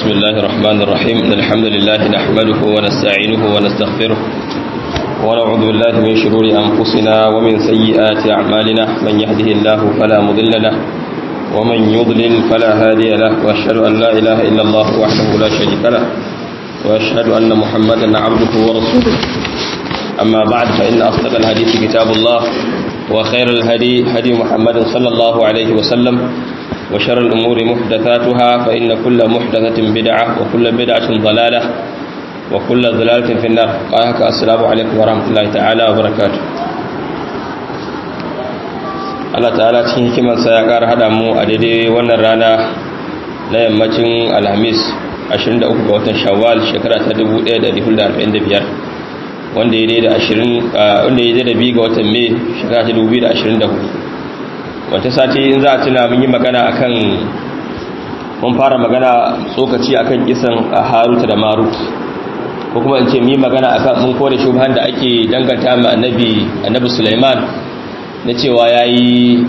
بسم الله الرحمن الرحيم إن الحمد لله نحمده ونستعينه ونستغفره ونعوذ بالله من شرور أنفسنا ومن سيئات أعمالنا من يهده الله فلا مضل له ومن يضلل فلا هادي له وأشهد أن لا إله إلا الله وحده لا شريك له وأشهد أن محمدا عبده ورسوله أما بعد فإن أصدق الحديث كتاب الله وخير الهدي هدي محمد صلى الله عليه وسلم وشر الأمور محدثاتها فإن كل محدثة بدعة وكل بدعة ضلالة وكل ضلالة في النار قاهك السلام عليكم ورحمة الله تعالى وبركاته Allah ta'ala cikin hikimarsa ya ƙara haɗa mu a daidai wannan rana na yammacin alhamis 23 ga watan shawwal shekara ta 1445 wanda ya daidai da 20 wanda ya daidai da biyu ga watan mai shekara ta 2024 wata sati in za a tuna mun yi magana akan mun fara magana tsokaci akan kisan haruta da marut ko kuma in ce mun yi magana akan mun kore shubhan da ake danganta ma annabi annabi Sulaiman na cewa yayi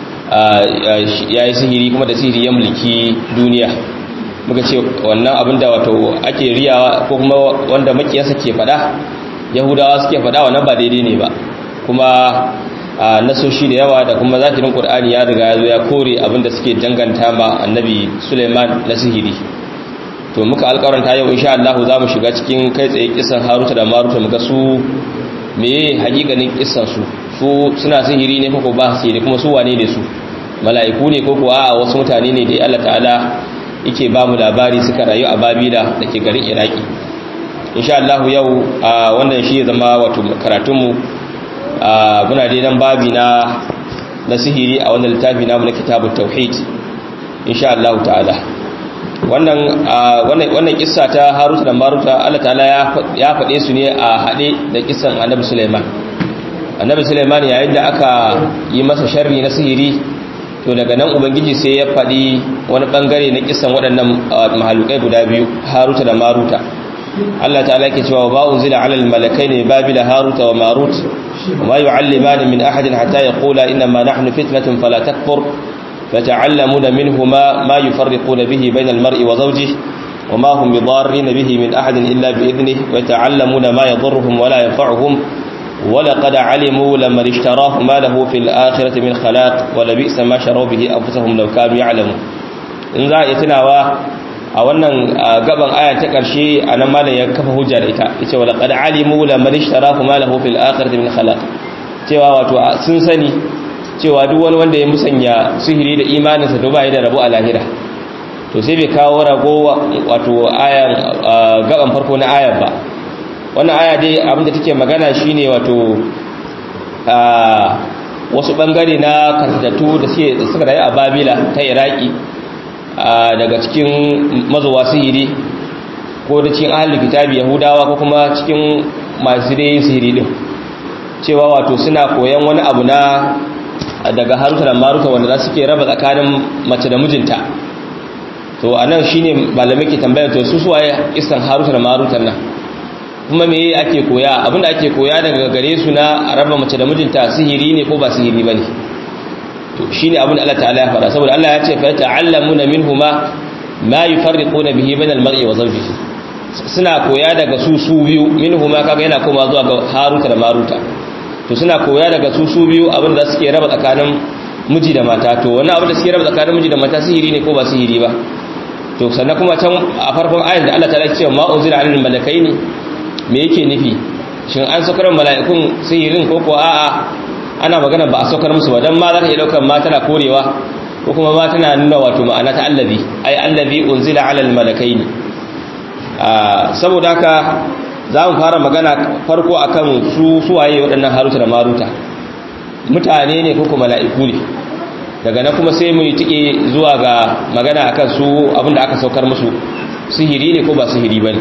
yayi sihiri kuma da sihiri ya mulki duniya muka ce wannan abin da wato ake riyawa ko kuma wanda makiyasa ke fada yahudawa suke fada wannan ba daidai ne ba kuma a nasoshi da yawa da kuma zahirin qur'ani ya riga ya zo ya kore abinda suke danganta ma annabi Suleiman na sihiri to muka alƙawaranta yau insha Allah za mu shiga cikin kai tsaye kisan Haruta da Maruta muga su meye hakikanin kisan su su suna sihiri ne ko ba sihiri kuma su wane ne su mala'iku ne ko kuwa a wasu mutane ne da Allah ta'ala yake ba mu labari suka rayu a Babila da ke garin Iraki insha Allah yau wannan shi ya zama wato karatunmu muna dai nan babi na na sihiri a wannan littafi namu na kitabut tauhid insha Allah ta'ala wannan wannan wannan kissa ta Harut da Maruta Allah ta'ala ya faɗe su ne a haɗe da kissan Annabi Sulaiman Annabi Sulaiman yayin da aka yi masa sharri na sihiri to daga nan ubangiji sai ya faɗi wani bangare na kissan waɗannan mahalukai guda biyu Haruta da Maruta Allah ta'ala yake cewa ba unzila ala al-malakaini babila Haruta wa Marut وما يعلمان من أحد حتى يقولا إنما نحن فتنة فلا تكفر فتعلمون منهما ما يفرقون به بين المرء وزوجه وما هم بضارين به من أحد إلا بإذنه ويتعلمون ما يضرهم ولا ينفعهم ولقد علموا لما اشتراه ما له في الآخرة من خلاق ولبئس ما شروا به أنفسهم لو كانوا يعلمون إن ذا يتناوى a wannan gaban aya ta ƙarshe a nan malam ya kafa hujja da ita yace wala qad alimu la man ishtarahu ma lahu fil akhirati min khalaq cewa wato sun sani cewa duk wani wanda ya musanya sihiri da imaninsa to bai da rabo a lahira to sai bai kawo rago wato ayan gaban farko na ayar ba wannan aya dai abinda take magana shine wato wasu bangare na karkatu da suka rayu a babila ta iraki daga cikin mazuwa sihiri ko da cikin ahalin kitabi yahudawa ko kuma cikin masu dai sihiri din cewa wato suna koyan wani abu na daga haruta da maruta wanda za su ke raba tsakanin mace da mijinta to a nan shi ne malamai ke tambaya to su suwaye isan haruta da maruta nan kuma me ake koya abinda ake koya daga gare su na raba mace da mijinta sihiri ne ko ba sihiri ba ne to shine abin da Allah ta'ala ya fara saboda Allah ya ce fa ta'allamuna minhuma ma yufarriquna bihi bainal mar'i wa zawjihi suna koya daga su su biyu minhuma kaga yana koma zuwa ga Haruta da Maruta to suna koya daga su su biyu abin da suke raba tsakanin miji da mata to wannan abin da suke raba tsakanin miji da mata sihiri ne ko ba sihiri ba to sannan kuma can a farkon ayat da Allah ta'ala ya ce ma unzila alal malakaini me yake nufi shin an sakar mala'ikun sihirin ko ko a'a ana magana ba a saukar musu ba dan ma za ka iya daukar ma tana korewa ko kuma ma tana nuna wato ma'ana ta allazi ai allazi unzila ala almalakaini saboda haka za mu fara magana farko akan su suwaye waɗannan haruta da maruta mutane ne ko kuma mala'iku ne daga nan kuma sai mu yi tike zuwa ga magana akan su abinda aka saukar musu sihiri ne ko ba sihiri bane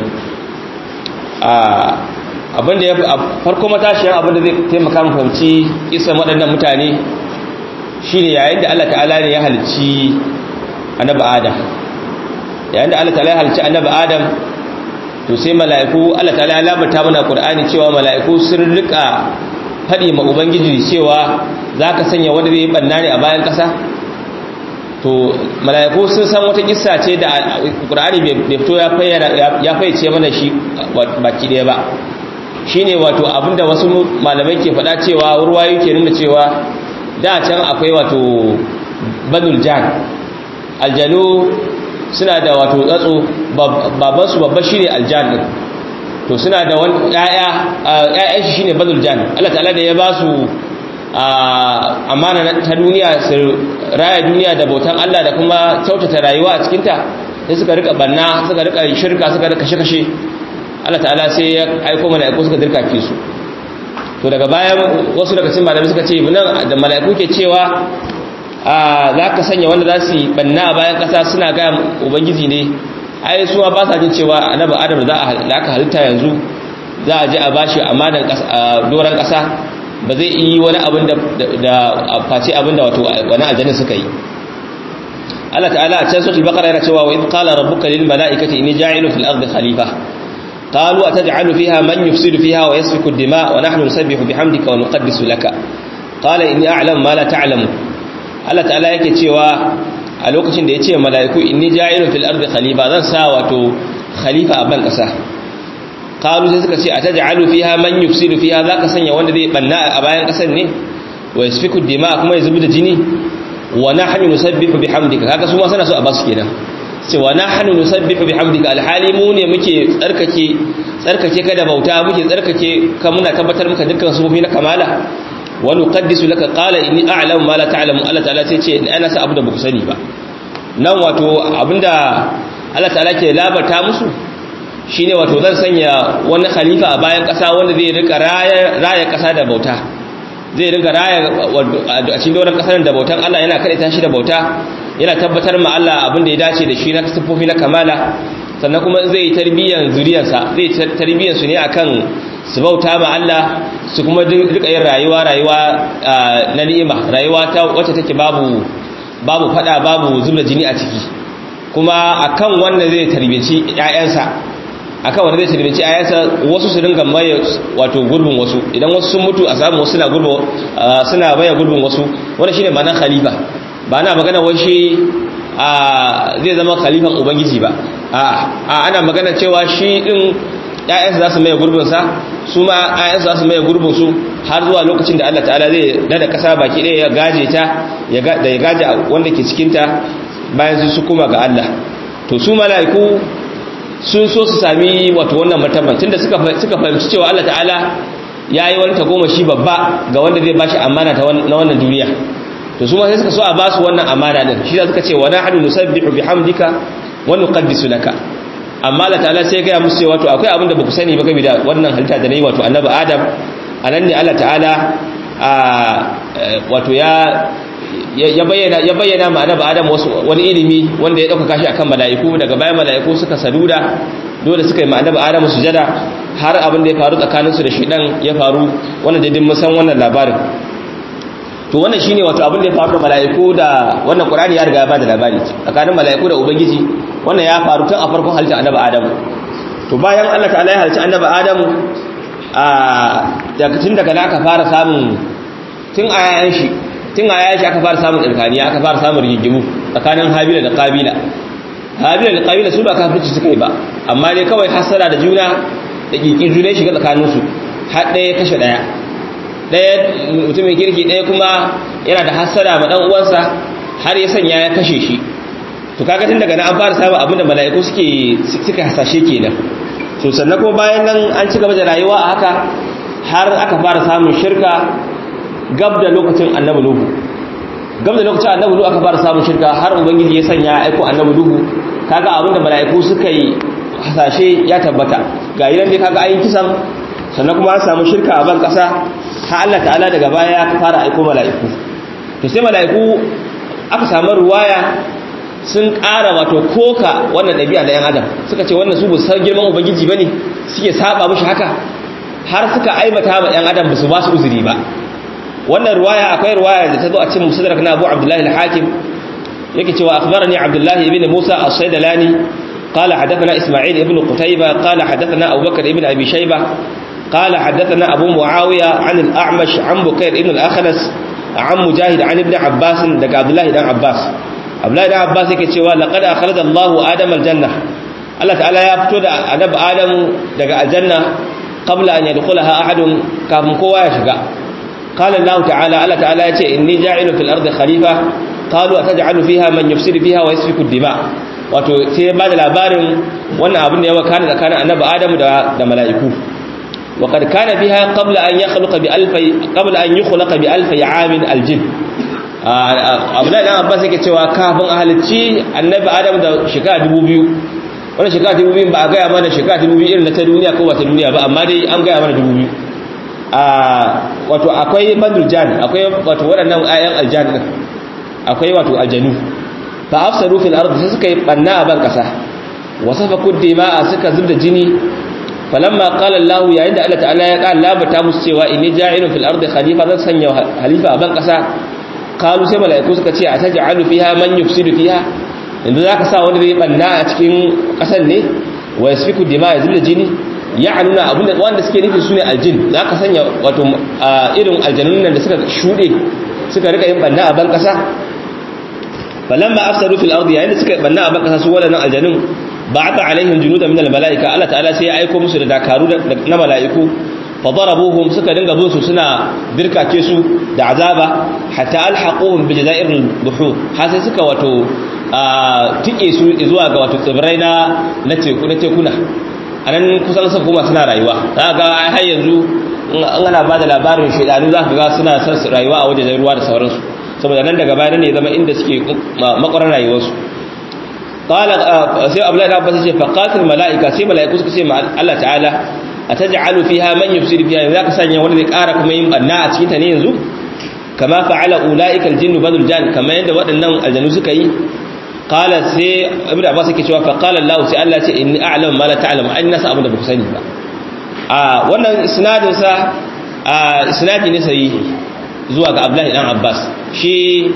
a abinda ya farko matashiyar abinda zai taimaka mu fahimci kisan waɗannan mutane shine yayin da Allah ta'ala ne ya halicci annabi Adam yayin da Allah ta'ala ya halicci annabi Adam to sai mala'iku Allah ta'ala ya labarta mana Qur'ani cewa mala'iku sun rika faɗi ma ubangiji cewa zaka sanya wanda zai banna ne a bayan ƙasa to mala'iku sun san wata kissa ce da Qur'ani bai fito ya ya fayyace mana shi baki daya ba shine wato abinda wasu malamai ke faɗa cewa ruwayo ke nuna cewa da can akwai wato banul jan aljanu suna da wato tsatso baban su babba shine aljan din to suna da wani ƴaƴa ƴaƴan shi shine banul jan Allah ta'ala da ya ba su amana ta duniya su raya duniya da bautan Allah da kuma kyautata rayuwa a cikinta sai suka rika banna suka rika shirka suka rika kashe-kashe Allah ta'ala sai ya aiko mala'iku suka dirka fi su to daga bayan wasu daga cikin malamai suka ce nan da mala'iku ke cewa a za ka sanya wanda za su yi banna a bayan ƙasa suna ga ubangiji ne ai su ba sa jin cewa annabi adam da aka halitta yanzu za a je a bashi amanan doron ƙasa ba zai yi wani abin da face abin da wato wani aljanna suka yi Allah ta'ala a can suratul baqara yana cewa wa in qala rabbuka lil mala'ikati inni ja'ilu fil ardi khalifa qalu ataj'alu fiha man yufsidu fiha wa yasfiku ad-dima' wa nahnu nusabbihu bihamdika wa nuqaddisu laka qala inni a'lamu ma la ta'lamu Allah ta'ala yake cewa a lokacin da yace mala'iku inni ja'ilu fil ardi khalifa zan sa wato khalifa a ban kasa qalu sai suka ce ataj'alu fiha man yufsidu fiha zaka sanya wanda zai banna a bayan kasar ne wa yasfiku dima kuma ya zubi da jini wa nahnu nusabbihu bihamdika kaga su ma sana so a basu kenan ce wa nahnu nusabbihu bihamdika alhali mu ne muke tsarkake tsarkake ka da bauta muke tsarkake ka muna tabbatar maka dukkan sufofi na kamala wa nuqaddisu laka qala inni a'lamu ma la ta'lamu Allah ta'ala sai ce ana sa abu da baku sani ba nan wato abinda Allah ta'ala ke labarta musu shine wato zan sanya wani khalifa a bayan ƙasa wanda zai rika raya ƙasa da bauta zai rika raya a cikin doron ƙasar da bautan Allah yana kaɗaita shi da bauta yana tabbatar ma Allah abin da ya dace da shi na sifofi na kamala sannan kuma zai yi tarbiyyar zuriyarsa zai tarbiyyar su ne akan su bauta ma Allah su kuma rika yin rayuwa rayuwa na ni'ima rayuwa ta wacce take babu babu fada babu zubda jini a ciki kuma akan wanda zai tarbiyaci ƴaƴansa akan wanda zai tarbiyaci ƴaƴansa wasu su dinga maye wato gurbin wasu idan wasu sun mutu a samu wasu suna gurbin suna maye gurbin wasu wannan shine ma'anar khalifa ba na magana wai shi zai zama khalifan ubangiji ba a ana magana cewa shi din ƴaƴansa za su maye gurbinsa su ma ƴaƴansa za su maye gurbinsu har zuwa lokacin da Allah ta'ala zai nada ƙasa baki ɗaya ya gaje ta da ya gaje wanda ke cikinta bayan su kuma ga Allah to su mala'iku sun so su sami wato wannan martaban tunda suka suka fahimci cewa Allah ta'ala yayi wani tagomashi babba ga wanda zai bashi amana ta na wannan duniya to su ma sai suka so a basu wannan amana din shi da suka ce wa nahnu nusabbihu bihamdika wa nuqaddisu laka amma Allah ta'ala sai ya ga musu cewa to akwai abin da baku sani ba game da wannan halitta da nayi wato annabi Adam anan ne Allah ta'ala wato ya ya bayyana ya bayyana ma annabi Adam wasu wani ilimi wanda ya dauka kashi akan mala'iku daga bayan mala'iku suka saduda dole suka yi ma annabi Adam sujada har abin da ya faru tsakanin su da shedan ya faru wannan daidin mun san wannan labarin to wannan shine wato abin da ya faru da mala'iku da wannan Qur'ani ya riga ya bada labari tsakanin mala'iku da ubangiji wannan ya faru tun a farkon halittar annabi Adam to bayan Allah ta'ala ya halicci annabi Adam a daga tun daga aka fara samun tun a yayan shi tun a yayan shi aka fara samun tsirkaniya aka fara samun rigigimu tsakanin Habila da Qabila Habila da Qabila su ba kafirci suka yi ba amma dai kawai hasara da juna da kikin juna shiga tsakaninsu har ɗaya kashe ɗaya ɗaya mutumin kirki ɗaya kuma yana da hasara ma ɗan uwansa har ya sanya ya kashe shi to kaga tun daga nan an fara samun abin da mala'iku suke suka hasashe kenan to sannan kuma bayan nan an ci gaba da rayuwa a haka har aka fara samun shirka gab da lokacin annabi nuhu gab da lokacin annabi nuhu aka fara samun shirka har ubangiji ya sanya aiko annabi nuhu kaga abin da mala'iku suka yi hasashe ya tabbata ga idan dai kaga ayin kisan sannan kuma an samu shirka a ban kasa har Allah ta'ala daga baya ya fara aiko mala'iku to sai mala'iku aka samu ruwaya sun ƙara wato koka wannan ɗabi'a da 'yan adam suka ce wannan su bu san girman ubangiji ba ne suke saba mushi haka har suka aibata ma 'yan adam ba su ba su uzuri ba wannan ruwaya akwai ruwaya da ta zo a cikin musadrak na abu abdullahi al-hakim yake cewa akhbarani abdullahi ibn musa as-saydalani qala hadathana isma'il ibn qutayba qala hadathana abubakar ibn abi shayba قال حدثنا أبو معاوية عن الأعمش عن بكير ابن الأخنس عن مجاهد عن ابن عباس دقى عبد الله بن عباس abdullahi da abbas yake cewa laqad akhraja Allahu adama aljanna Allah ta'ala ya fito da annabi adam daga aljanna qabla an yadkhulaha ahadun kafin kowa ya shiga qala Allah ta'ala Allah ta'ala yace inni ja'ilu fil ardi khalifa qalu ataj'alu fiha man yufsidu fiha wa yasfiku dima wato sai ba da labarin wannan abin da ya wakana tsakanin annabi adam da da mala'iku wa qad kana biha qabla an yakhluqa bi alfi qabla an yukhlaqa bi alfi 'amin aljin abdullahi dan abbas yake cewa kafin a halicci annabi adam da shekara 2000 wannan shekara 2000 ba a gaya mana shekara 2000 irin na ta duniya ko ba ta duniya ba amma dai an gaya mana 2000 a wato akwai bandul jan akwai wato waɗannan ayan aljan din akwai wato aljanu fa afsaru fil ardi sai suka yi banna a ban kasa wasafaku dima'a suka zubda jini falamma qala allah yayin da Allah ta'ala ya qala labata musu cewa inni ja'ilun fil ardi khalifa zan sanya halifa a ban kasa kalu sai mala'iku suka ce a taj'alu fiha man yufsidu fiha yanzu zaka sa wanda zai banna a cikin kasan ne wa yasfiku dima ya zubda jini ya nuna abinda wanda suke nufi sune aljin zaka sanya wato irin aljanun nan da suka shude suka rika yin banna a ban kasa falamma afsadu fil ardi yayin da suka banna a ban kasa su wadannan aljanun ba'atha alaihim junudan min al mala'ika Allah ta'ala sai ya aika musu da dakaru na mala'iku fadarabuhum suka dinga bin su suna dirkake su da azaba hatta alhaquhum bi jazairil buhur har sai suka wato tike su zuwa ga wato tsibirai na na teku na tekuna anan kusan sun kuma suna rayuwa ga har yanzu an ana bada labarin shedanu zaka ga suna son rayuwa a wajen ruwa da sauransu saboda nan daga baya ne zama inda suke makwarar rayuwarsu qala sai abdullahi da abbas ce faqatil malaika sai malaiku suka ce ma Allah ta'ala ataj'alu fiha man yufsidu fiha zaka sanya wanda zai ƙara kuma yin banna a cikin ta ne yanzu kama fa'ala ulaika aljinnu badul jan kama yanda waɗannan aljanu suka yi qala sai ibnu abbas yake cewa fa qala allah sai allah ce inni a'lamu ma la ta'lamu an nasa abin da ba ku sani ba a wannan isnadin sa a isnadi ne sahihi zuwa ga abdullahi dan abbas shi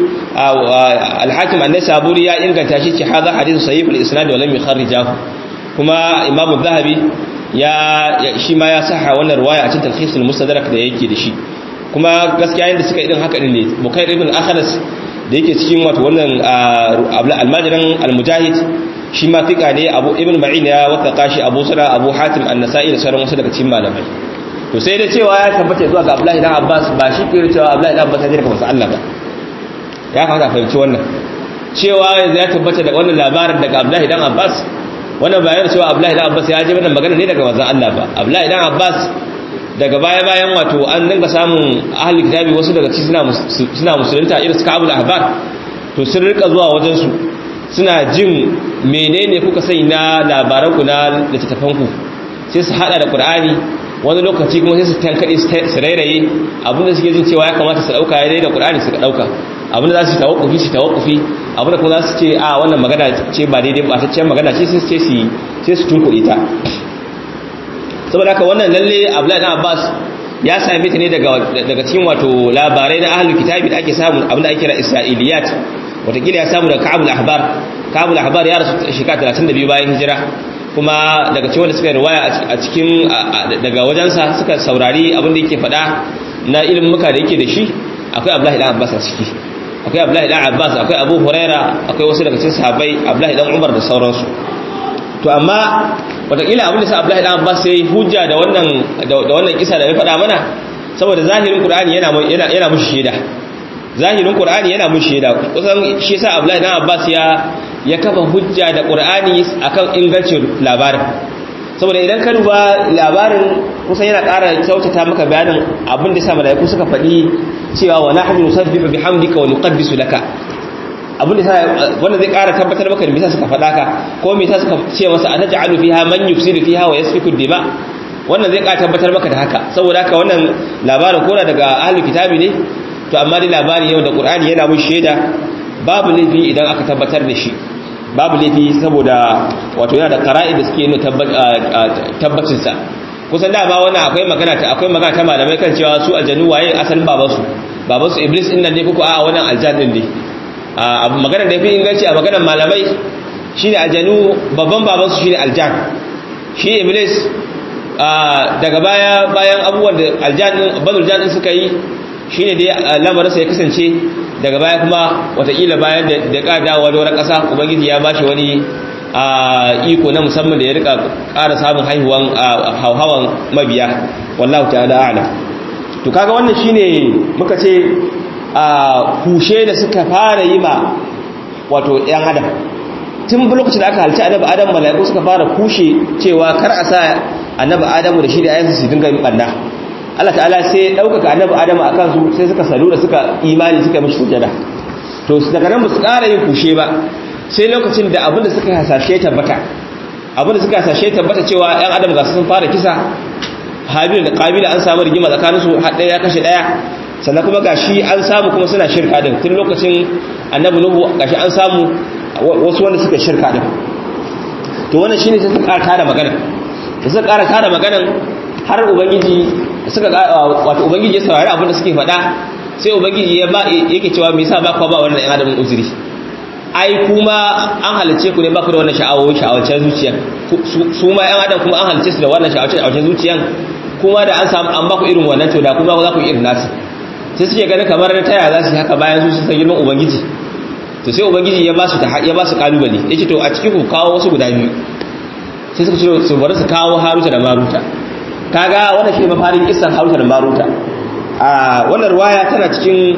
al-hakim an-nasaburi ya inganta shi ce hadha hadithu sahih al-isnad wa lam yukharrijahu kuma imam az-zahabi ya shi ma ya saha wannan ruwaya a cikin talhisul mustadrak da yake da shi kuma gaskiya yanda suka irin haka din ne bukair ibn akhlas da yake cikin wato wannan almajiran almujahid shi ma fika ne abu ibn ma'in ya waka shi abu sura abu hatim an-nasa'i da sauran wasu daga cikin malamai to sai da cewa ya tabbata zuwa ga abdullahi dan abbas ba shi ke cewa abdullahi dan abbas ya daga wasu Allah ba ya kamata fahimci wannan cewa yanzu ya tabbata da wannan labarin daga abdullahi dan abbas wannan bayan cewa abdullahi dan abbas ya ji wannan magana ne daga manzon Allah ba abdullahi dan abbas daga baya bayan wato an dinga samun ahli kitabi wasu daga ci suna suna musulunta irin suka abul ahbar to sun rika zuwa wajen su suna jin menene kuka sai na labaran ku na littattafan ku sai su hada da qur'ani wani lokaci kuma sai su tankade su rairaye abinda suke jin cewa ya kamata su dauka ya da qur'ani su dauka abinda za su tawakkufi su tawakkufi abinda kuma za su ce a wannan magana ce ba daidai ba ta ce magana ce sai su ce su sai su tunkuɗe ta saboda haka wannan lalle Abdullahi dan Abbas ya same ta ne daga daga cikin wato labarai na ahlul kitabi da ake samu abinda ake kira isra'iliyat watakila ya samu daga Ka'abul Ahbar Ka'abul Ahbar ya rasu shekara 32 bayan hijira kuma daga cikin wanda suka riwaya a cikin daga wajensa suka saurari abinda yake faɗa na ilimin muka da yake da shi akwai Abdullahi dan Abbas a ciki akwai Abdullahi dan Abbas akwai Abu Huraira akwai wasu daga cikin sahabbai Abdullahi dan Umar da sauransu to amma wataƙila abin da sa Abdullahi dan Abbas sai hujja da wannan da wannan kisa da ya faɗa mana saboda zahirin Qur'ani yana yana yana mushi shaida zahirin Qur'ani yana mushi shaida kusan shi yasa Abdullahi dan Abbas ya ya kafa hujja da Qur'ani akan ingancin labarin saboda idan ka duba labarin kusan yana ƙara kyautata maka bayanin abin da sa malaiku suka faɗi cewa wa nahnu nusabbihu bihamdika wa nuqaddisu laka abin da sa wanda zai ƙara tabbatar maka da me suka faɗa ka ko me yasa suka ce masa ataj'alu fiha man yufsidu fiha wa yasfiku dima wannan zai ƙara tabbatar maka da haka saboda haka wannan labarin kora daga ahlul kitabi ne to amma dai labari yau da qur'ani yana mun shaida babu laifi idan aka tabbatar da shi babu laifi saboda wato yana da qara'i da suke nuna tabbacin sa kusan da ba wannan akwai magana ta akwai magana ta malamai kan cewa su aljannu waye asalin babansu babansu iblis din nan ne kuko a wannan aljan din ne abu maganar da fi inganci a maganar malamai shine aljanu babban babansu shine aljan shi iblis daga baya bayan abubuwan da aljan banu aljan suka yi shine dai lamarinsa ya kasance daga baya kuma watakila bayan da da ka dawo wani ƙasa ubangiji ya bashi wani iko na musamman da ya rika ƙara samun haihuwan hauhawan mabiya wallahu ta'ala a'lam to kaga wannan shine muka ce a kushe da suka fara yi ma wato ‘yan adam tun lokacin da aka halci annabi adam mala'iku suka fara kushe cewa kar a sa annabi adamu da shi da ayansu su dinga yin ɓanna Allah ta'ala sai ya ɗaukaka annabi adamu a kansu sai suka salu da suka imani suka mishi sujada to daga nan ba su ƙara yin kushe ba sai lokacin da abinda suka hasashe tabbata abinda suka hasashe tabbata cewa ‘yan adam ga sun fara kisa habil da kabila an samu rigima tsakaninsu har ɗaya ya kashe ɗaya sannan kuma gashi an samu kuma suna shirka din tun lokacin annabi nuhu gashi an samu wasu wanda suka shirka din to wannan shine sai suka ƙara magana da suka ƙara ƙara maganan har ubangiji suka wato ubangiji ya saurari abin da suke faɗa sai ubangiji ya ba yake cewa me yasa ba ku ba wannan ɗan adamin uzuri ai kuma an halice ku ne ba ku da wannan sha'awoyi sha'awacen zuciya su ma ɗan adam kuma an halice su da wannan sha'awacen zuciyan kuma da an samu an ba ku irin wannan to da kuma za ku yi irin nasu sai suke ganin kamar na taya za su yi haka bayan su san girman ubangiji to sai ubangiji ya ba su ya ba su kalubale ya ce to a cikin ku kawo wasu guda biyu sai suka ce su bari su kawo haruta da maruta kaga wannan shi mafarin kissan haruta da maruta a wannan ruwaya tana cikin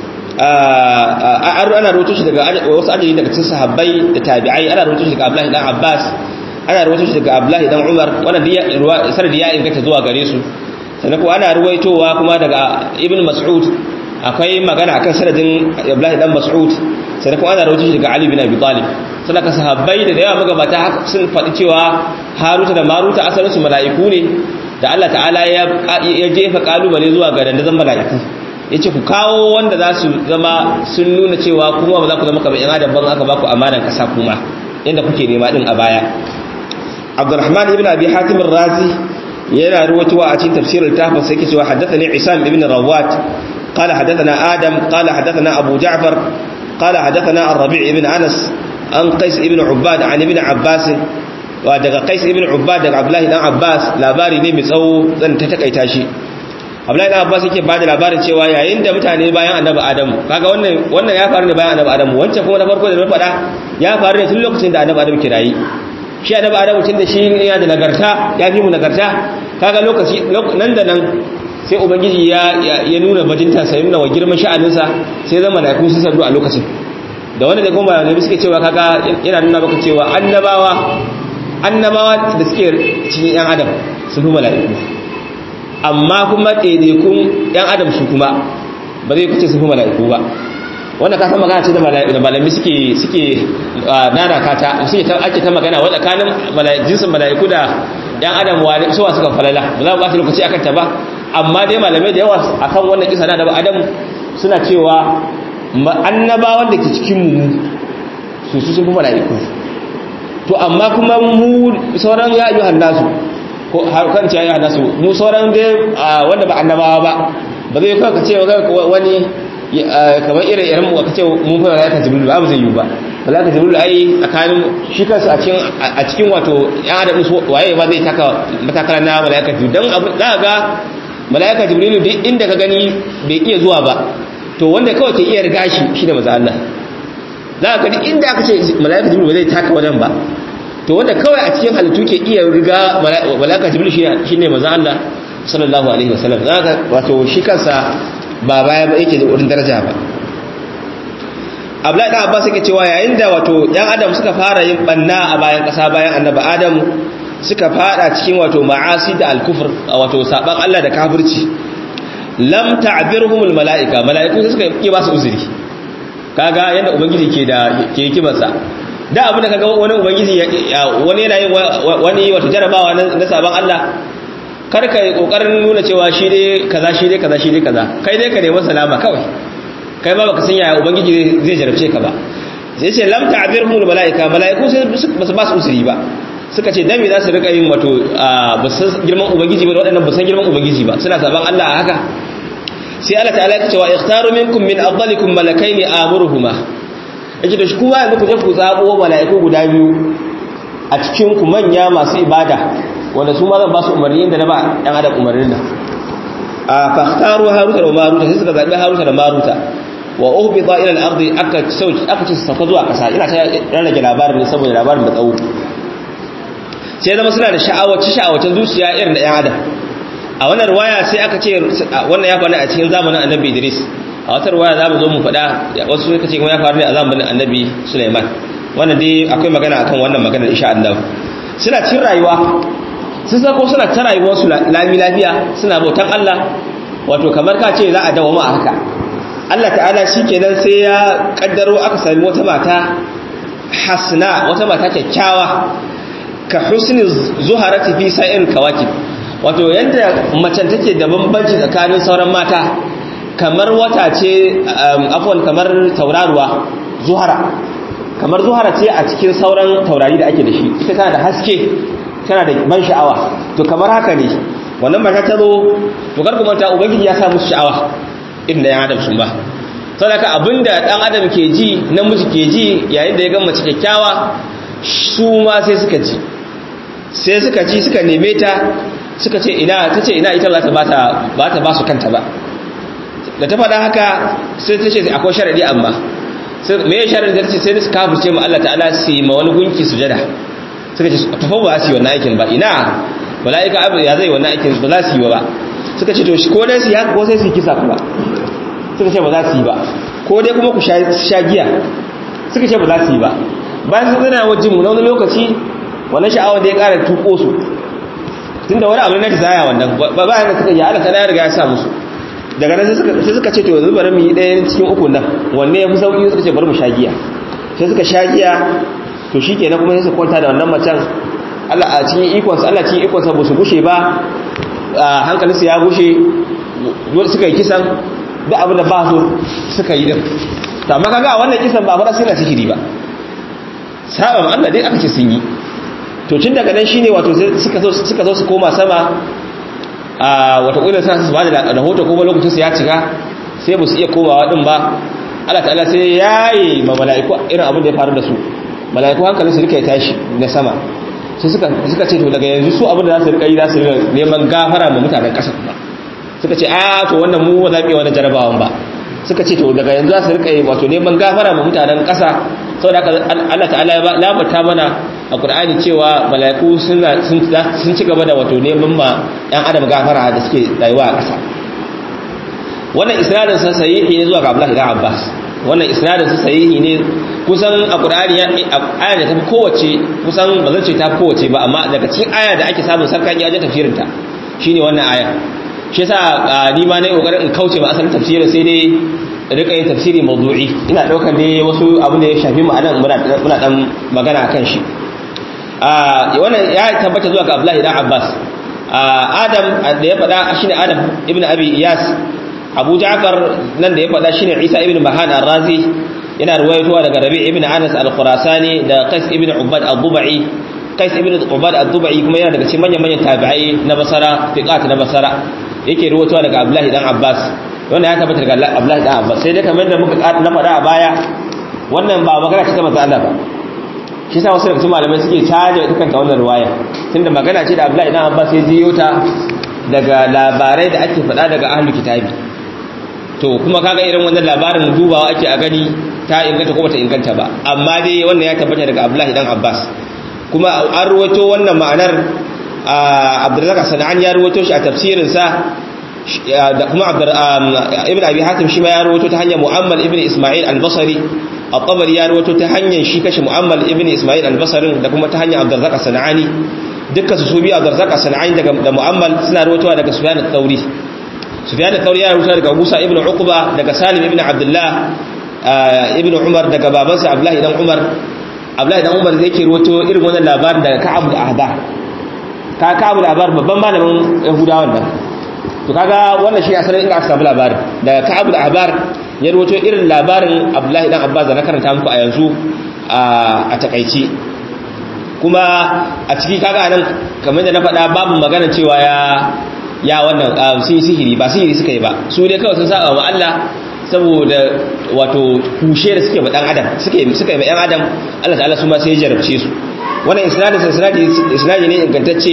ana rawaito shi daga wasu adadi daga cikin sahabbai da tabi'ai ana rawaito shi daga Abdullahi dan Abbas ana rawaito shi daga Abdullahi dan Umar wannan sanadi ya inganta zuwa gare su sannan ko ana ruwaitowa kuma daga ibn mas'ud akwai magana akan sanadin abdullahi dan mas'ud sannan kuma ana rawaito shi daga ali bin abi talib sannan ka sahabbai da yawa magabata sun faɗi cewa haruta da maruta asalin su mala'iku ne da Allah ta'ala ya jefa kalubale zuwa ga dandazon mala'iku yace ku kawo wanda za su zama sun nuna cewa kuma ba za ku zama kamar yan adam ban aka ba ku amanan kasa kuma yanda kuke nema din a baya Abdurrahman ibn Abi Hatim ar-Razi yana ruwatuwa a cikin tafsirin tafin sai yake cewa haddathani Isam ibn Rawat qala haddathana Adam qala haddathana Abu Ja'far qala haddathana Ar-Rabi' ibn Anas an Qais ibn Ubbad an ibn Abbas wa daga Qais ibn Ubbad daga Abdullah dan Abbas labari ne mai tsawo zan ta takaita shi Abdullah dan Abbas yake bada labarin cewa yayin da mutane bayan Annabi Adamu kaga wannan wannan ya faru ne bayan Annabi Adamu wancan kuma na farko da na faɗa ya faru ne tun lokacin da Annabi Adamu kirayi shi annabi adamu tunda shi yana da nagarta ya fi mu nagarta kaga lokaci nan da nan sai ubangiji ya ya nuna bajinta sai nuna wa girman sha'aninsa sai zama da kun sadu a lokacin da wanda da kuma malamai suke cewa kaga yana nuna maka cewa annabawa annabawa da suke cikin yan adam sun fi mala'iku amma kuma ɗaiɗaikun yan adam su kuma ba zai kuce sun fi mala'iku ba wanda ka san magana ce da malami suke suke nana kata suke ta ake ta magana wa tsakanin jinsin mala'iku da yan adam wa suwa suka falala ba za mu ba su lokaci akan ta ba amma dai malamai da yawa akan wannan kisa na da adam suna cewa annabawan da ke cikin mu su su sun fi mala'iku to amma kuma mu sauran ya ayyuhan nasu ko har kan ce ayyuhan nasu mu sauran dai wanda ba annabawa ba ba zai kawo ka ce wani kamar irin irin mu aka ce mun fara malaika jibril ba zai yi ba malaika jibril ai tsakanin shi kansa a cikin a cikin wato ya adam su waye ba zai taka matakala na malaika jibril dan abu za ga malaika jibril duk inda ka gani bai iya zuwa ba to wanda kawai ke iya riga shi shine manzo Allah za ka ga inda aka ce malaika jibril ba zai taka wajen ba to wanda kawai a cikin halittu ke iya riga malaika jibril shine manzo Allah sallallahu alaihi wasallam za ka wato shi kansa ba baya ba yake da wurin daraja ba Abdullahi dan Abbas yake cewa yayin da wato ɗan adam suka fara yin banna a bayan ƙasa bayan annabi Adam suka fada cikin wato ma'asi da al-kufr wato saban Allah da kafirci lam ta'birhumul mala'ika mala'iku sai suka yi ba su uzuri kaga yanda ubangiji ke da ke hikimarsa da abin da kaga wani ubangiji wani yana yin wani wato jarabawa na saban Allah kar ka yi kokarin nuna cewa shi dai kaza shi dai kaza shi dai kaza kai dai ka nemi salama kawai kai ma baka san yaya ubangiji zai jarabce ka ba sai ce lam ta'birhum malaika malaiku sai basu ba su usuri ba suka ce dan me za su rika yin wato ba san girman ubangiji ba waɗannan ba san girman ubangiji ba suna saban Allah a haka sai Allah ta'ala ya ce wa ikhtaru minkum min afdalikum malakaini amuruhuma yake da shi kuma yanzu ku je ku zabo malaiku guda biyu a cikin ku manya masu ibada wanda su ma zan ba su umarni inda na ba ɗan adam umarnin nan a fahtaru haruta da maruta sai suka zaɓi haruta da maruta wa uhbita ila al-ardi aka sauki aka ce sauka zuwa kasa ina ta rarrage labarin ne saboda labarin da tsawo sai zama suna da sha'awaci sha'awacin zuciya irin da 'yan adam a wannan ruwaya sai aka ce wannan ya faru a cikin zamanin annabi Idris a wata ruwaya za mu zo mu faɗa wasu suka ce kuma ya faru ne a zamanin annabi Sulaiman wannan dai akwai magana akan wannan maganar insha Allah suna cin rayuwa sun sako suna ta rayuwar su lami lafiya suna bautan Allah wato kamar ka ce za a dawo a haka Allah ta'ala shikenan sai ya kaddaro aka sami wata mata hasna wata mata kyakkyawa ka husni zuharati fi sa'ir kawakib wato yanda macen take da bambanci tsakanin sauran mata kamar wata ce afwan kamar tauraruwa zuhara kamar zuhara ce a cikin sauran taurari da ake da shi ita tana da haske tana da ban sha'awa to kamar haka ne wannan mata ta zo to kar kuma ta ubangiji ya sa musu sha'awa irin da yan adam sun ba saboda abinda dan adam ke ji namiji ke ji yayin da ya ga mace kyakkyawa su ma sai suka ji sai suka ji suka neme ta suka ce ina ta ce ina ita za ta ba ta ba su kanta ba da ta faɗa haka sai ta ce akwai sharaɗi amma me ya sharaɗi da ta ce sai da su kafirce ma Allah ta'ala su yi ma wani gunki sujada suka ce tafa ba su yi wannan aikin ba ina mala'ika abu ya zai wannan aikin ba za su yi ba suka ce to ko dai su yi haka ko sai su yi kisa kuma suka ce ba za su yi ba ko dai kuma ku sha giya suka ce ba za su yi ba bayan sun zana wajen mu na wani lokaci wannan sha'awar da ya ƙara tuko su tun da wani abu na desire wannan ba bayan da suka yi ala ta riga ya sa musu daga nan sai suka ce to yanzu bari mu yi ɗaya cikin uku nan wanne ya fi sauƙi suka ce bari mu sha giya sai suka sha giya to shi kenan kuma sai su kwanta da wannan macen Allah a cikin ikonsa Allah cikin ikonsa ba su gushe ba hankalinsu ya gushe suka yi kisan da abin da ba su suka yi din to amma kaga wannan kisan ba fara sirra sihiri ba saba ma Allah dai aka ce sun yi to tun daga nan shine wato suka zo suka zo su koma sama a wata kula sa su bada da rahoto kuma lokacin su ya cika sai ba su iya komawa din ba Allah ta'ala sai yayi ma mala'iku irin abin da ya faru da su mala'iku hankalin su rika tashi na sama sai suka suka ce to daga yanzu su abin da za su rika yi za su rika neman gafara ma mutanen ƙasa kuma suka ce a to wannan mu ba za mu yi wani jarabawan ba suka ce to daga yanzu za su rika yi wato neman gafara ma mutanen ƙasa saboda haka Allah ta'ala ya labarta mana a Qur'ani cewa mala'iku sun sun ci gaba da wato neman ma ɗan adam gafara da suke rayuwa a ƙasa wannan isnadin sa sahihi ne zuwa ga Abdullah ibn Abbas wannan isnadin sa sahihi ne kusan a Qur'ani aya da ta fi kowace kusan ba zan ce ta fi kowace ba amma daga cikin aya da ake samun sarkan ya je tafsirin ta shine wannan aya shi yasa ni ma nayi kokarin in kauce ba asalin tafsirin sai dai rika yin tafsiri mawdu'i ina daukar ne wasu abin da ya shafi mu anan muna muna dan magana kan shi a wannan ya tabbata zuwa ga Abdullahi dan Abbas Adam da ya faɗa shine Adam ibn Abi Iyas Abu Ja'far nan da ya faɗa shine Isa ibn Mahan ar-Razi yana ruwayowa daga Rabi' ibn Anas al-Khurasani da Qais ibn Ubad al-Dubai Qais ibn Ubad al-Dubai kuma yana daga cikin manyan manyan tabi'ai na Basra fiqat na Basra yake ruwayowa daga Abdullahi dan Abbas wannan ya tabbata daga Abdullahi dan Abbas sai dai kamar da muka na faɗa a baya wannan ba magana ce ta manzo Allah ba shi sa wasu daga cikin malamai suke caje dukkan ta wannan ruwaya tunda magana ce da Abdullahi dan Abbas ya jiyo ta daga labarai da ake faɗa daga ahlul kitabi to kuma kaga irin wannan labarin dubawa ake a gani ta inganta ko bata inganta ba amma dai wannan ya tabbata daga Abdullahi dan Abbas kuma an ruwato wannan ma'anar Abdurrazzaq Sana'an ya ruwato shi a tafsirin sa da kuma Ibn Abi Hatim shi ma ya ruwato ta hanyar Mu'ammal ibn Isma'il al-Basri at-Tabari ya ruwato ta hanyar shi kashi Mu'ammal ibn Isma'il al-Basri da kuma ta hanyar Abdurrazzaq Sana'ani dukkan su su biyu Abdurrazzaq Sana'ani daga da Mu'ammal suna ruwatowa daga Sufyan al-Thawri Sufyan al-Thawri ya rubuta daga Musa ibn Uqba daga Salim ibn Abdullah ibn Umar daga babansa Abdullah ibn Umar Abdullah ibn Umar zai ke ruwato irin wannan labarin daga Ka'ab al-Ahbar ka Ka'ab al-Ahbar babban malamin Yahudawan nan to kaga wannan shi asalin inda aka samu labarin daga Ka'ab al-Ahbar ya ruwato irin labarin Abdullah ibn Abbas da na karanta muku a yanzu a takaici kuma a ciki kaga nan kamar da na faɗa babu magana cewa ya ya wannan sun yi sihiri ba sihiri suka yi ba su dai kawai sun saba wa Allah saboda wato kushe da suke ba dan adam suka yi suka yi yan adam Allah ta'ala su ma sai ya jarabce su wannan isnadin isnadi isnadi ne ingantacce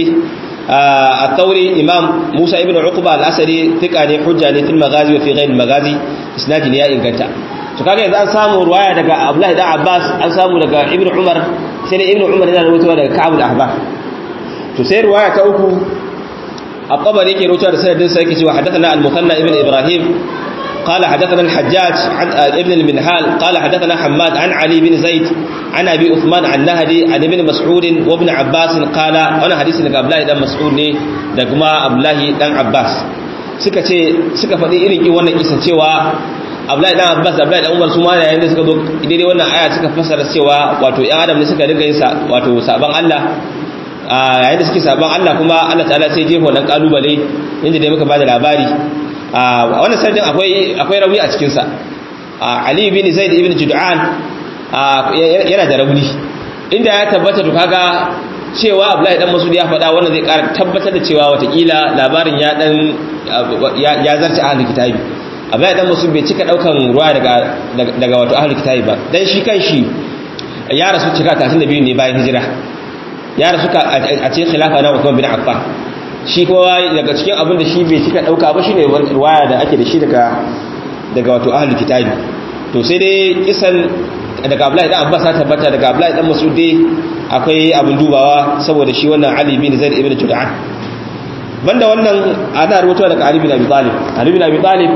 a tauri imam Musa ibn Uqba al-Asadi tika ne hujja ne fil magazi wa fi ghayr magazi isnadi ne ya inganta to kaga yanzu an samu ruwaya daga Abdullahi dan Abbas an samu daga Ibn Umar sai da Ibn Umar yana rawaitowa daga Ka'ab al-Ahbar to sai ruwaya ta uku الطبري يكي روتا رسالة دين سيكي وحدثنا المثنى ابن إبراهيم قال حدثنا الحجاج عن ابن المنهال قال حدثنا حماد عن علي بن زيد عن أبي أثمان عن نهدي عن ابن مسعود وابن عباس قال أنا حديث لك أبلاي دم مسعود ني دقما أبلاي دم عباس suka ce suka faɗi irin ki wannan kisa cewa Abdullahi dan Abbas Abdullahi dan Umar su ma yayin da suka zo daidai wannan aya suka fassara cewa wato ƴan adam ne suka dinga yin sa wato saban Allah yayin da suke sabon Allah kuma Allah ta'ala sai jefa wannan kalubale inda dai muka bada labari wannan sardin akwai akwai rauni a cikin sa Ali ibn Zaid ibn Jud'an yana da rauni inda ya tabbata to kaga cewa Abdullahi dan Mas'ud ya faɗa wannan zai ƙara tabbatar da cewa watakila labarin ya dan ya zarce ahlul kitabi Abdullahi dan Mas'ud bai cika daukan ruwa daga daga wato ahlul kitabi ba dan shi kanshi ya rasu cika 32 ne bayan hijira ya rasu a cikin khilafa na Uthman bin Affan shi kowa daga cikin abin da shi bai cika dauka ba shine riwaya da ake da shi daga daga wato ahlul kitabi to sai dai kisan daga Abdullahi dan Abbas ta tabbata daga Abdullahi dan Mas'ud dai akwai abin dubawa saboda shi wannan Ali bin Zaid ibn Jud'an banda wannan ana rubuta daga Ali bin Abi Talib Ali bin Abi Talib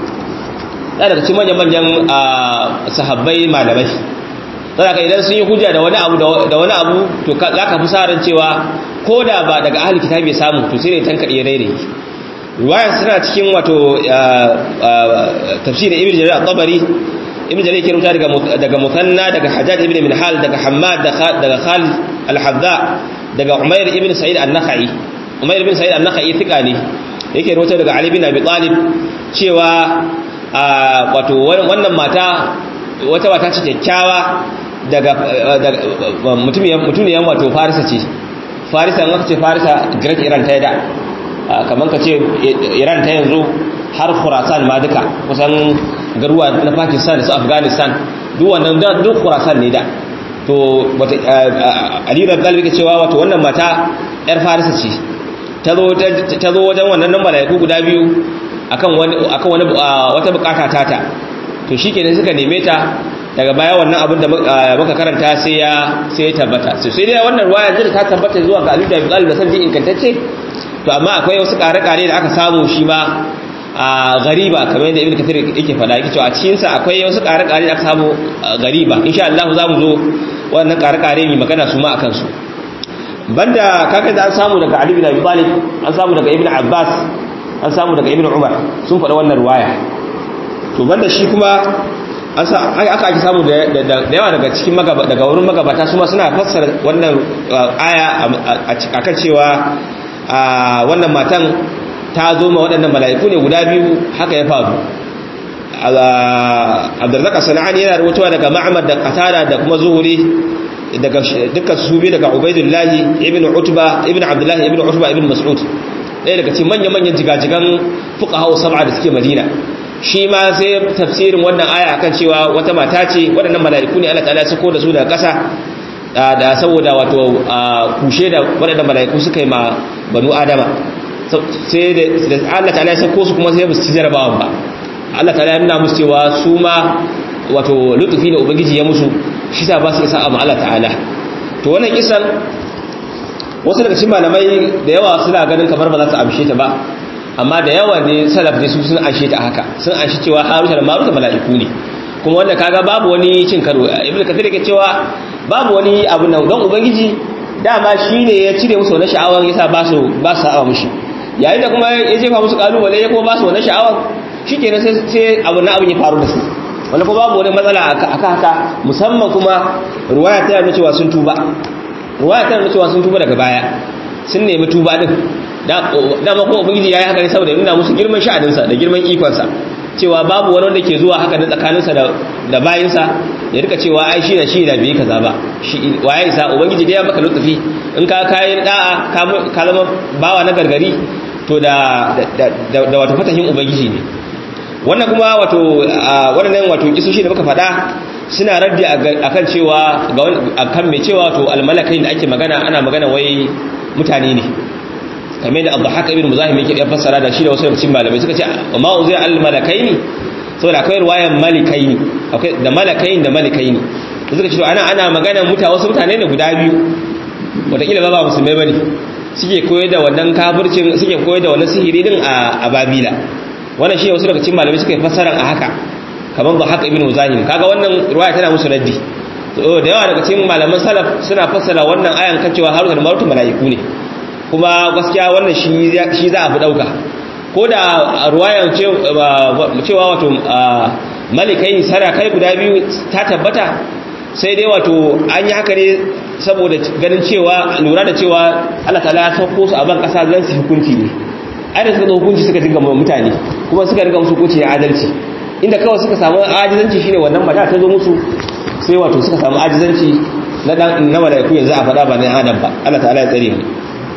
da daga cikin manyan manyan sahabbai malamai saboda idan sun yi hujja da wani abu da wani abu to za ka fi sa ran cewa ko da ba daga ahli kitabi samu to sai ne tankaɗe ya daidai ruwayan suna cikin wato tafsir ibn jarir at-tabari ibn jarir ke rubuta daga daga musanna daga hajjaj ibn minhal daga hammad daga khalid al-hadda daga umair ibn sa'id an-nakhai umair ibn sa'id an-nakhai thika ne yake rubuta daga ali bin abi talib cewa wato wannan mata wata mata ce kyakkyawa daga mutumiyan wato farisa ce farisa in aka ce farisa great iran ta yada kamar ka ce iran ta yanzu har khurasan ma duka kusan garuwa na pakistan da su afghanistan duk wannan duk khurasan ne da to wata alirar galibi ke cewa wato wannan mata yar farisa ce ta zo wajen wannan nan mala'iku guda biyu akan wani wata bukata tata to shi kenan suka neme ta daga baya wannan abin da muka karanta sai ya sai ya tabbata sai dai wannan ruwaya da ta tabbata zuwa ga Aliyu da Abi Talib da sanji inkantacce to amma akwai wasu kare-kare da aka samu shi ma a gariba kamar yadda Ibn Kathir yake faɗa yake cewa a cikin sa akwai wasu kare-kare da aka samu gariba insha Allah za mu zo wannan kare-kare ne magana su ma akan su banda kaga da an samu daga Ali bin Abi Talib an samu daga Ibn Abbas an samu daga Ibn Umar sun faɗa wannan ruwaya to banda shi kuma aka ake samu da yawa daga cikin daga wurin magabata su ma suna fassara wannan aya akan cewa wannan matan ta zo ma waɗannan mala'iku ne guda biyu haka ya faru abdullaka sana'ani yana rubutuwa daga ma'amar da qatada da kuma zuhuri daga dukkan su biyu daga ubaidullahi ibn utba ibn abdullahi ibn utba ibn mas'ud ɗaya daga cikin manya-manyan jigajigan fuqaha sab'a da suke madina shi ma sai tafsirin wannan aya akan cewa wata mata ce waɗannan mala'iku ne Allah ta'ala ya sako da su daga ƙasa da saboda wato kushe da waɗannan mala'iku suka yi ma banu adama sai da Allah ta'ala ya sako su kuma sai ba su ci jarabawan ba Allah ta'ala ya nuna musu cewa su ma wato lutufi da ubangiji ya musu shi sa ba su isa amma Allah ta'ala to wannan kisan wasu daga cikin malamai da yawa suna ganin kamar ba za su amshe ta ba amma da yawa ne salaf ne su sun anshe ta haka sun anshi cewa haruta da maruta mala'iku ne kuma wanda kaga babu wani cin karo ibnu kathir yake cewa babu wani abu nan don ubangiji dama shine ya cire musu wannan sha'awar yasa ba su ba su sa'a mushi yayin da kuma ya jefa musu kalubale ya kuma ba su wannan sha'awar shikenan sai sai abu na abin ya faru da su wanda kuma babu wani matsala aka haka musamman kuma ruwaya ta nuna cewa sun tuba ruwaya ta nuna cewa sun tuba daga baya sun nemi tuba din dama kuma ubangiji ya yi haka ne saboda nuna musu girman sha'adinsa da girman ikonsa cewa babu wani wanda ke zuwa haka da tsakaninsa da bayinsa ya rika cewa ai shi da shi da bai kaza ba shi waye isa ubangiji da ya maka lutufi in ka kayan da'a ka zama bawa na gargari to da da wato fatahin ubangiji ne wannan kuma wato waɗannan wato kisoshi da muka faɗa suna raddi akan cewa ga akan mai cewa wato almalakai da ake magana ana magana wai mutane ne kamar da abu haka ibn muzahim yake ya fassara da shi da wasu cikin malamai suka ce ma uzira al malakaini saboda akwai ruwayan malikaini akwai da malakaini da malikaini da suka ce to ana ana magana mutane wasu mutane ne guda biyu wataƙila ba ba musulmai bane suke koyar da wannan kafircin suke koyar da wannan sihiri din a babila wannan shi wasu daga cikin malamai suka yi fassarar a haka kamar ba haka ibn muzahim kaga wannan ruwaya tana musu raddi to da yawa daga cikin malaman salaf suna fassara wannan ayan kan cewa haruna da marutu malaiku ne kuma gaskiya wannan shi shi za a fi dauka ko da ruwayan cewa wato malikai sarakai guda biyu ta tabbata sai dai wato an yi haka ne saboda ganin cewa lura da cewa Allah ta'ala ya sauko su a ban kasa zan su hukunci ne ai da suka zo hukunci suka dinga mutane kuma suka riga musu hukunci na adalci inda kawai suka samu ajizanci shine wannan mata ta zo musu sai wato suka samu ajizanci na dan na malaiku yanzu a faɗa ba na adam ba Allah ta'ala ya tsare mu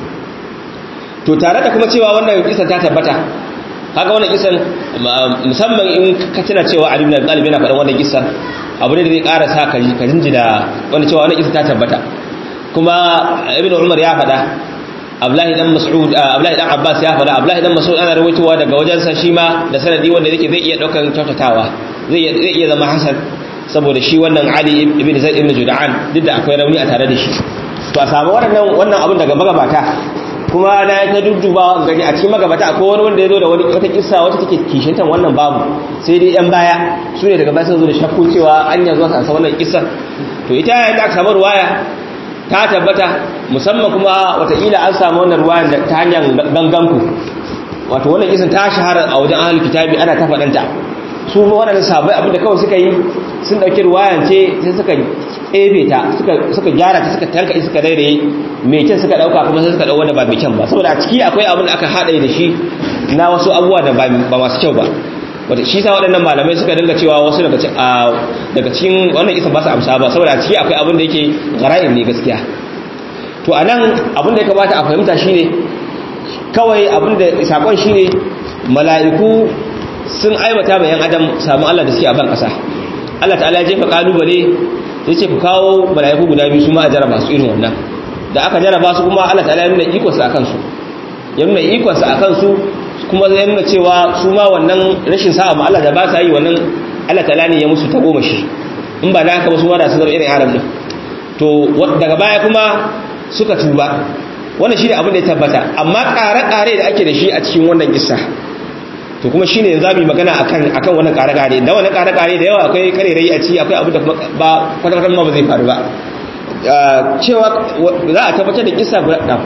to tare da kuma cewa wannan kisan ta tabbata kaga wannan kisan musamman in ka tuna cewa Ali ibn Abi Talib yana faɗan wannan kisan abu ne da zai ƙara sa ka ka jinjina wannan cewa wannan kisan ta tabbata kuma Ibn Umar ya faɗa Abdullahi dan Mas'ud Abdullahi dan Abbas ya faɗa Abdullahi dan Mas'ud ana rawaitowa daga wajensa shi ma da sanadi wanda yake zai iya daukan kyautatawa zai zai iya zama hasan saboda shi wannan Ali ibn Zaid ibn Jud'an duk da akwai rauni a tare da shi to a samu wannan wannan abun daga magabata kuma na ta dudduba gani a cikin magabata akwai wani wanda ya zo da wani wata kissa wacce take kishintan wannan babu sai dai yan baya su ne daga baya sun zo da shakku cewa an yanzu a san wannan kissa to ita yayin da aka samu ruwaya ta tabbata musamman kuma wataƙila an samu wannan ruwayan da ta hanyar ganganku wato wannan kissan ta shahara a wajen ahlul kitabi ana ta faɗanta su waɗannan sahabbai abinda kawai suka yi sun ɗauki ruwayan ce sai suka ebe ta suka gyara ta suka tanka suka daidai mai kyan suka ɗauka kuma sai suka ɗau wanda ba mai kyan ba saboda a ciki akwai abin da aka haɗa da shi na wasu abubuwa da ba masu kyau ba wata shi sa waɗannan malamai suka dinga cewa wasu daga cikin wannan isa ba su amsa ba saboda a ciki akwai abin da yake gara'in ne gaskiya to a nan abin da ya kamata a fahimta shine kawai abin da sakon shine mala'iku sun aibata bayan adam samu Allah da suke a ban ƙasa Allah ta'ala ya jefa kalubale ya ce ku kawo mala'iku guda biyu su ma a jaraba su irin wannan da aka jaraba su kuma Allah ta'ala ya nuna ikonsa a kansu ya nuna ikonsa a kansu kuma zai nuna cewa su ma wannan rashin sa'a ma Allah da ba sa yi wannan Allah ta'ala ne ya musu ta goma shi in ba da haka ba su ma da su zama irin arab din to daga baya kuma suka tuba wannan shi ne abin da ya tabbata amma ƙare-ƙare da ake da shi a cikin wannan kissa to kuma shine yanzu zamu yi magana akan akan wannan kare-kare da wannan kare-kare da yawa akwai karerai a ci akwai abu da ba kwata-kwata ma ba zai faru ba cewa za a tabbatar da kisa guda da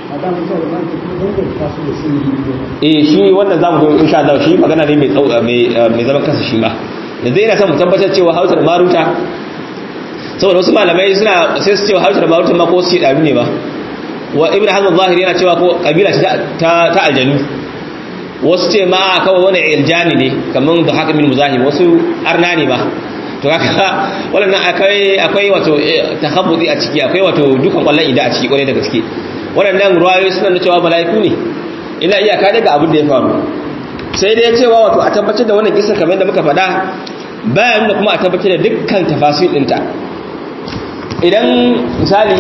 eh shi wannan zamu zo insha Allah shi magana ne mai mai zaman kansa shi ma yanzu ina son mu tabbatar cewa Hausa da Maruta saboda wasu malamai suna sai su cewa Hausa da Maruta ma ko su daru ne ba wa Ibn Hazm Zahiri yana cewa ko kabila ta ta aljanu wasu ce ma kawai wani iljani ne kamar da haka min muzahim wasu arna ne ba to haka wannan akwai akwai wato takhabbudi a ciki akwai wato dukan kwallon ida a ciki kwarai da gaske waɗannan ruwayoyi suna da cewa mala'iku ne ina iyaka daga abin da ya faru sai dai cewa wato a tabbatar da wannan kisa kamar da muka faɗa bayan da kuma a tabbatar da dukkan tafasir ɗinta idan misali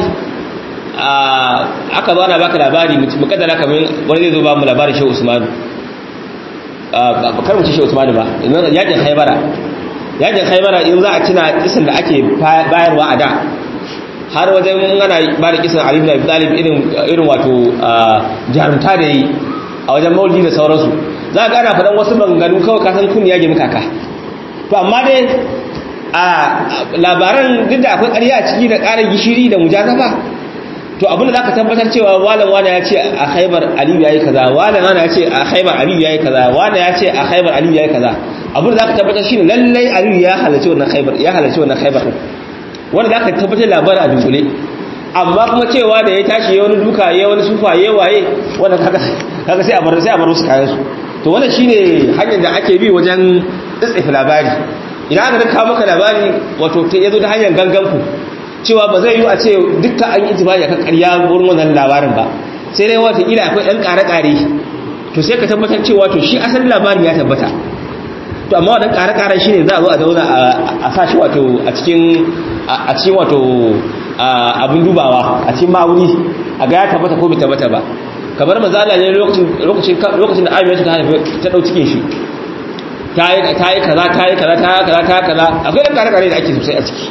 aka zo ana baka labari mukaddara kamar wani zai zo ba mu labarin shehu usmanu kar mu ci shi Usman ba yakin Khaybara yakin Khaybara in za a tuna kisan da ake bayarwa a da har wajen ana ba da kisan Ali ibn Abi Talib irin irin wato jarumta da yi a wajen maulidi da sauransu za ga ana faɗan wasu maganganu kawai kasan kun ya gemi kaka to amma dai a labaran duk da akwai ƙarya a ciki da ƙarar gishiri da mujazafa to abin da zaka tabbatar cewa walan wani ya ce a Khaibar Aliyu yayi kaza walan wani ya ce a Khaibar Aliyu yayi kaza wani ya ce a Khaibar Aliyu yayi kaza abin da zaka tabbatar shine lallai Aliyu ya halarci wannan Khaibar ya halarci wannan Khaibar wanda zaka tabbatar labarin a dunkule amma kuma cewa da ya tashi ya wani duka ya wani sufa ya waye wanda kaga kaga sai a bar sai a bar su kayan su to wannan shine hanyar da ake bi wajen tsitsifa labari idan aka kawo maka labari wato ya zo ta hanyar gangan ku cewa ba zai yi a ce dukkan an yi tibari akan ƙarya wurin wannan labarin ba sai dai wata ila akwai ɗan ƙare-ƙare to sai ka tabbatar cewa to shi asalin labarin ya tabbata to amma wadan ƙare-ƙaren shi ne za a zo a zauna a sa shi wato a cikin a cikin wato abin dubawa a cikin ma'auni a ga ya tabbata ko bai tabbata ba kamar manzo Allah ne lokacin lokacin lokacin da Amina ta haifa ta dau cikin shi ta yi kaza ta yi kaza ta yi kaza ta yi kaza akwai ɗan kare-kare da ake sosai a ciki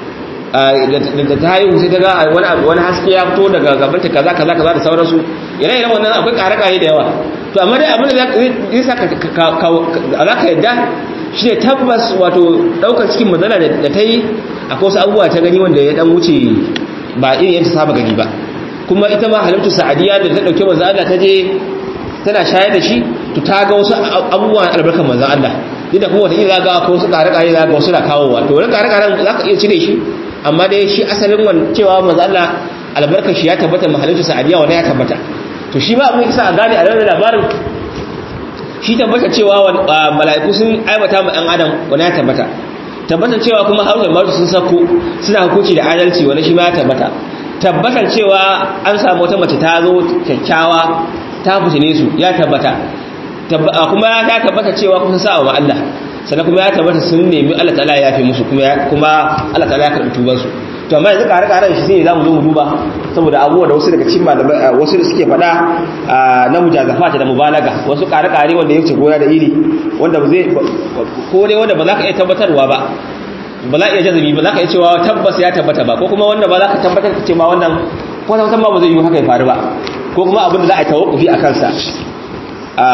da ta haihu sai ta ga wani haske ya fito daga gabanta kaza kaza kaza da sauransu ire iren wannan akwai kare-kare da yawa to amma dai abin da zai sa za ka yadda shi ne tabbas wato ɗaukar cikin matsala da ta yi akwai wasu abubuwa ta gani wanda ya dan wuce ba irin yadda saba gani ba kuma ita ma halimtu sa'adiyya da ta ɗauke manzo Allah ta je tana shayar da shi to ta ga wasu abubuwan albarkar manzo Allah duk da kuma wata iya ga akwai wasu kare-kare za ga wasu na kawowa to wani kare-karen za ka iya cire shi amma dai shi asalin wan cewa manzo Allah albarkar shi ya tabbata mahalicin sa'adiya wanda ya tabbata to shi ba abin isa a gane a ranar labarin shi tabbata cewa mala'iku sun aibata ma ɗan adam wanda ya tabbata tabbatar cewa kuma harunan maru sun sako suna hukunci da adalci wanda shi ma ya tabbata tabbatar cewa an samu wata mace ta zo kyakkyawa ta fitine su ya tabbata kuma ya tabbata cewa kusa sa'a wa Allah sannan kuma ya tabbata sun nemi Allah ta'ala ya yafe musu kuma Allah ta'ala ya karɓi tubansu to amma yanzu kare karen shi sai zamu zo mu duba saboda abubuwa da wasu daga cikin malamai wasu da suke faɗa na mujazafata da mubalaga wasu kare kare wanda yake goya da iri wanda ba zai ko dai wanda ba za ka iya tabbatarwa ba ba za ka iya jazumi ba za ka iya cewa tabbas ya tabbata ba ko kuma wanda ba za ka tabbatar ka ce ma wannan kwata kwata ba zai yi haka ya faru ba ko kuma abin da za a yi tawakkufi a kansa a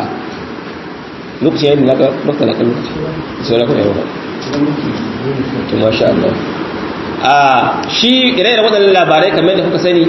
lokacin yadda naka lokacin naka lokaci sai na kuma yau ba to masha Allah a shi ire-ire waɗannan labarai kamar da kuka sani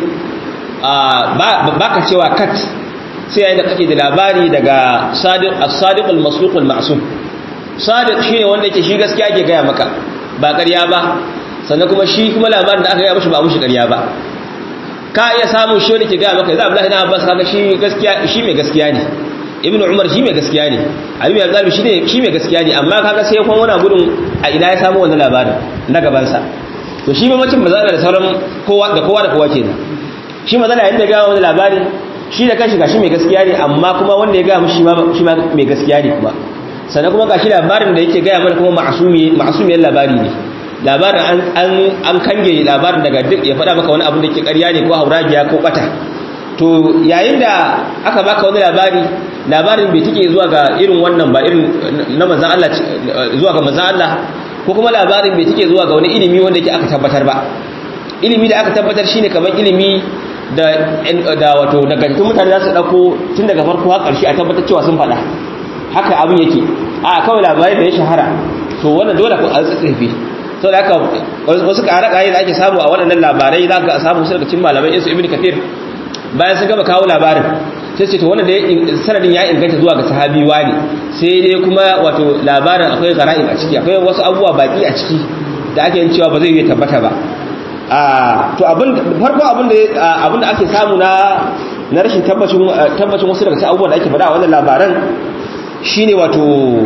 ba ka cewa kat sai yayin da kake da labari daga sadiq al-masduq al-ma'sum sadiq shine wanda yake shi gaskiya ke gaya maka ba ƙarya ba sannan kuma shi kuma labarin da aka gaya mishi ba mushi ƙarya ba ka iya samun shi wanda ke gaya maka yanzu Abdullahi na Abbas kaga shi gaskiya shi mai gaskiya ne Ibn Umar shi mai gaskiya ne Ali bin Abi shi ne shi mai gaskiya ne amma kaga sai kuma wani gudun a ina ya samu wannan labarin na gaban sa to shi mamacin mazala da sauran kowa da kowa da kowa kenan shi mazala yayin da ga wani labari shi da kanshi gashi mai gaskiya ne amma kuma wanda ya ga mu shi ma shi ma mai gaskiya ne kuma sannan kuma gashi labarin da yake gaya mana kuma ma'asumi ma'asumiyar labari ne labarin an an an kange labarin daga duk ya faɗa maka wani abu da ke ƙarya ne ko hauragiya ko bata to yayin da aka baka wani labari labarin bai tike zuwa ga irin wannan ba irin na manzon Allah zuwa ga manzon Allah ko kuma labarin bai tike zuwa ga wani ilimi wanda yake aka tabbatar ba ilimi da aka tabbatar shine kamar ilimi da da wato daga tun mutane za su dauko tun daga farko har ƙarshe a tabbatar cewa sun faɗa haka abin yake a kawai labarai da ya shahara to wannan dole ku altsatsefe sau da haka wasu ƙare-ƙare da ake samu a waɗannan labarai za ka samu su daga cikin malamai insu ibn kafir bayan sun gaba kawo labarin sai ce to wannan da sanadin ya inganta zuwa ga sahabi wani sai dai kuma wato labarin akwai gara'in a ciki akwai wasu abubuwa baki a ciki da ake yin cewa ba zai yi tabbata ba to abin farko abin da abin da ake samu na na rashin tabbacin tabbacin wasu daga cikin abubuwan da ake faɗa a wannan labaran shine wato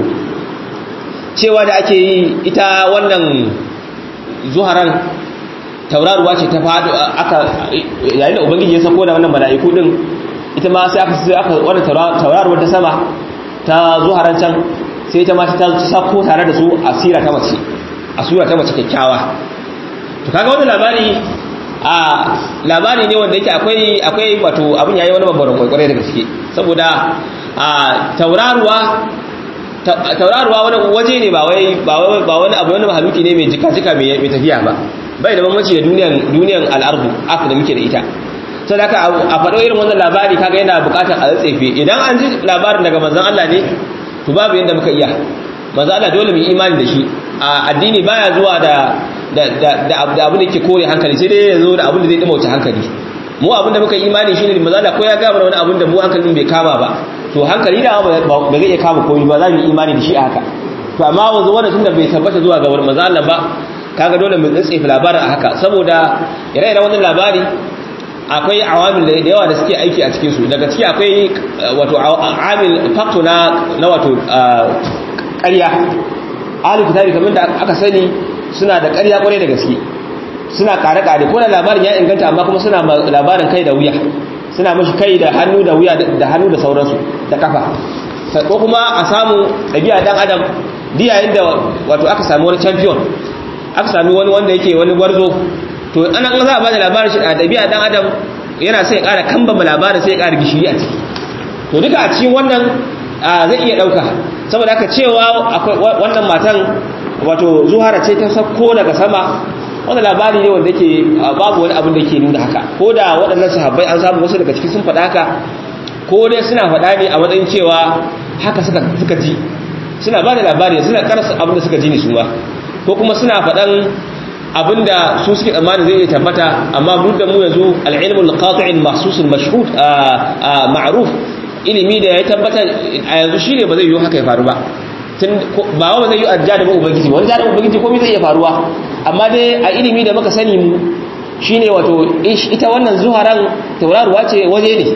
cewa da ake yi ita wannan zuharan tauraruwa ce ta faɗo aka yayin da ubangiji ya sako da wannan mala'iku din ita ma sai aka sai aka wannan tauraruwar ta sama ta zuharan can sai ita ma ta sako tare da su asira ta mace asura ta mace kyakkyawa to kaga wannan labari a labari ne wanda yake akwai akwai wato abin yayi wani babban kwaikwarai da gaske saboda a tauraruwa tauraruwa wani waje ne ba wai ba wani abu wani mahaluki ne mai jika-jika mai tafiya ba bai da bambanci da duniyan duniyan al'ardu aka da muke da ita sai da a faɗo irin wannan labari kaga yana buƙatar a tsefe idan an ji labarin daga manzon Allah ne to babu yanda muka iya manzon Allah dole mu imani da shi a addini baya zuwa da da da da abin da yake kore hankali sai dai ya zo da abin da zai dimauta hankali mu abin da muka imani shine manzon Allah ko ya ga mana wani abin da mu hankalin bai kama ba to hankali da ba zai iya kama komai ba za mu imani da shi a haka to amma wanzu wannan tunda bai tabbata zuwa ga manzon Allah ba kaga dole mu tsaye labarin a haka saboda ire-iren wannan labari akwai awamil da yawa da suke aiki a cikin su daga ciki akwai wato amil factor na na wato ƙarya ahli kitabi kamar da aka sani suna da ƙarya kwarai da gaske suna kare-kare ko da labarin ya inganta amma kuma suna labarin kai da wuya suna mashi kai da hannu da wuya da hannu da sauransu da kafa ko kuma a samu ɗabi'a dan adam diyayen da wato aka sami wani champion aka sami wani wanda yake wani gwarzo to ana an za a bada labarin shi a ɗabi'a dan adam yana sai ya ƙara kambama labarin sai ya ƙara gishiri a ciki to duka a cikin wannan zai iya ɗauka saboda haka cewa akwai wannan matan wato zuhara ce ta sako daga sama wannan labari ne wanda yake babu wani abin da ke nuna haka ko da waɗannan sahabbai an samu wasu daga ciki sun faɗa haka ko dai suna faɗa ne a matsayin cewa haka suka suka ji suna ba da labari suna karasa abin da suka ji ne su ma ko kuma suna faɗan abin da su suke tsammanin zai iya tabbata amma duk da mu yanzu al-ilmul qati'in mahsusul mashhud ma'ruf ilimi da ya tabbata a yanzu shine ba zai yi haka ya faru ba tun ba wa ba zai yi a jadabin ubangiji ba wani jadabin ubangiji komai zai iya faruwa amma dai a ilimi da muka sani mu shine wato ita wannan zuharan tauraruwa ce waje ne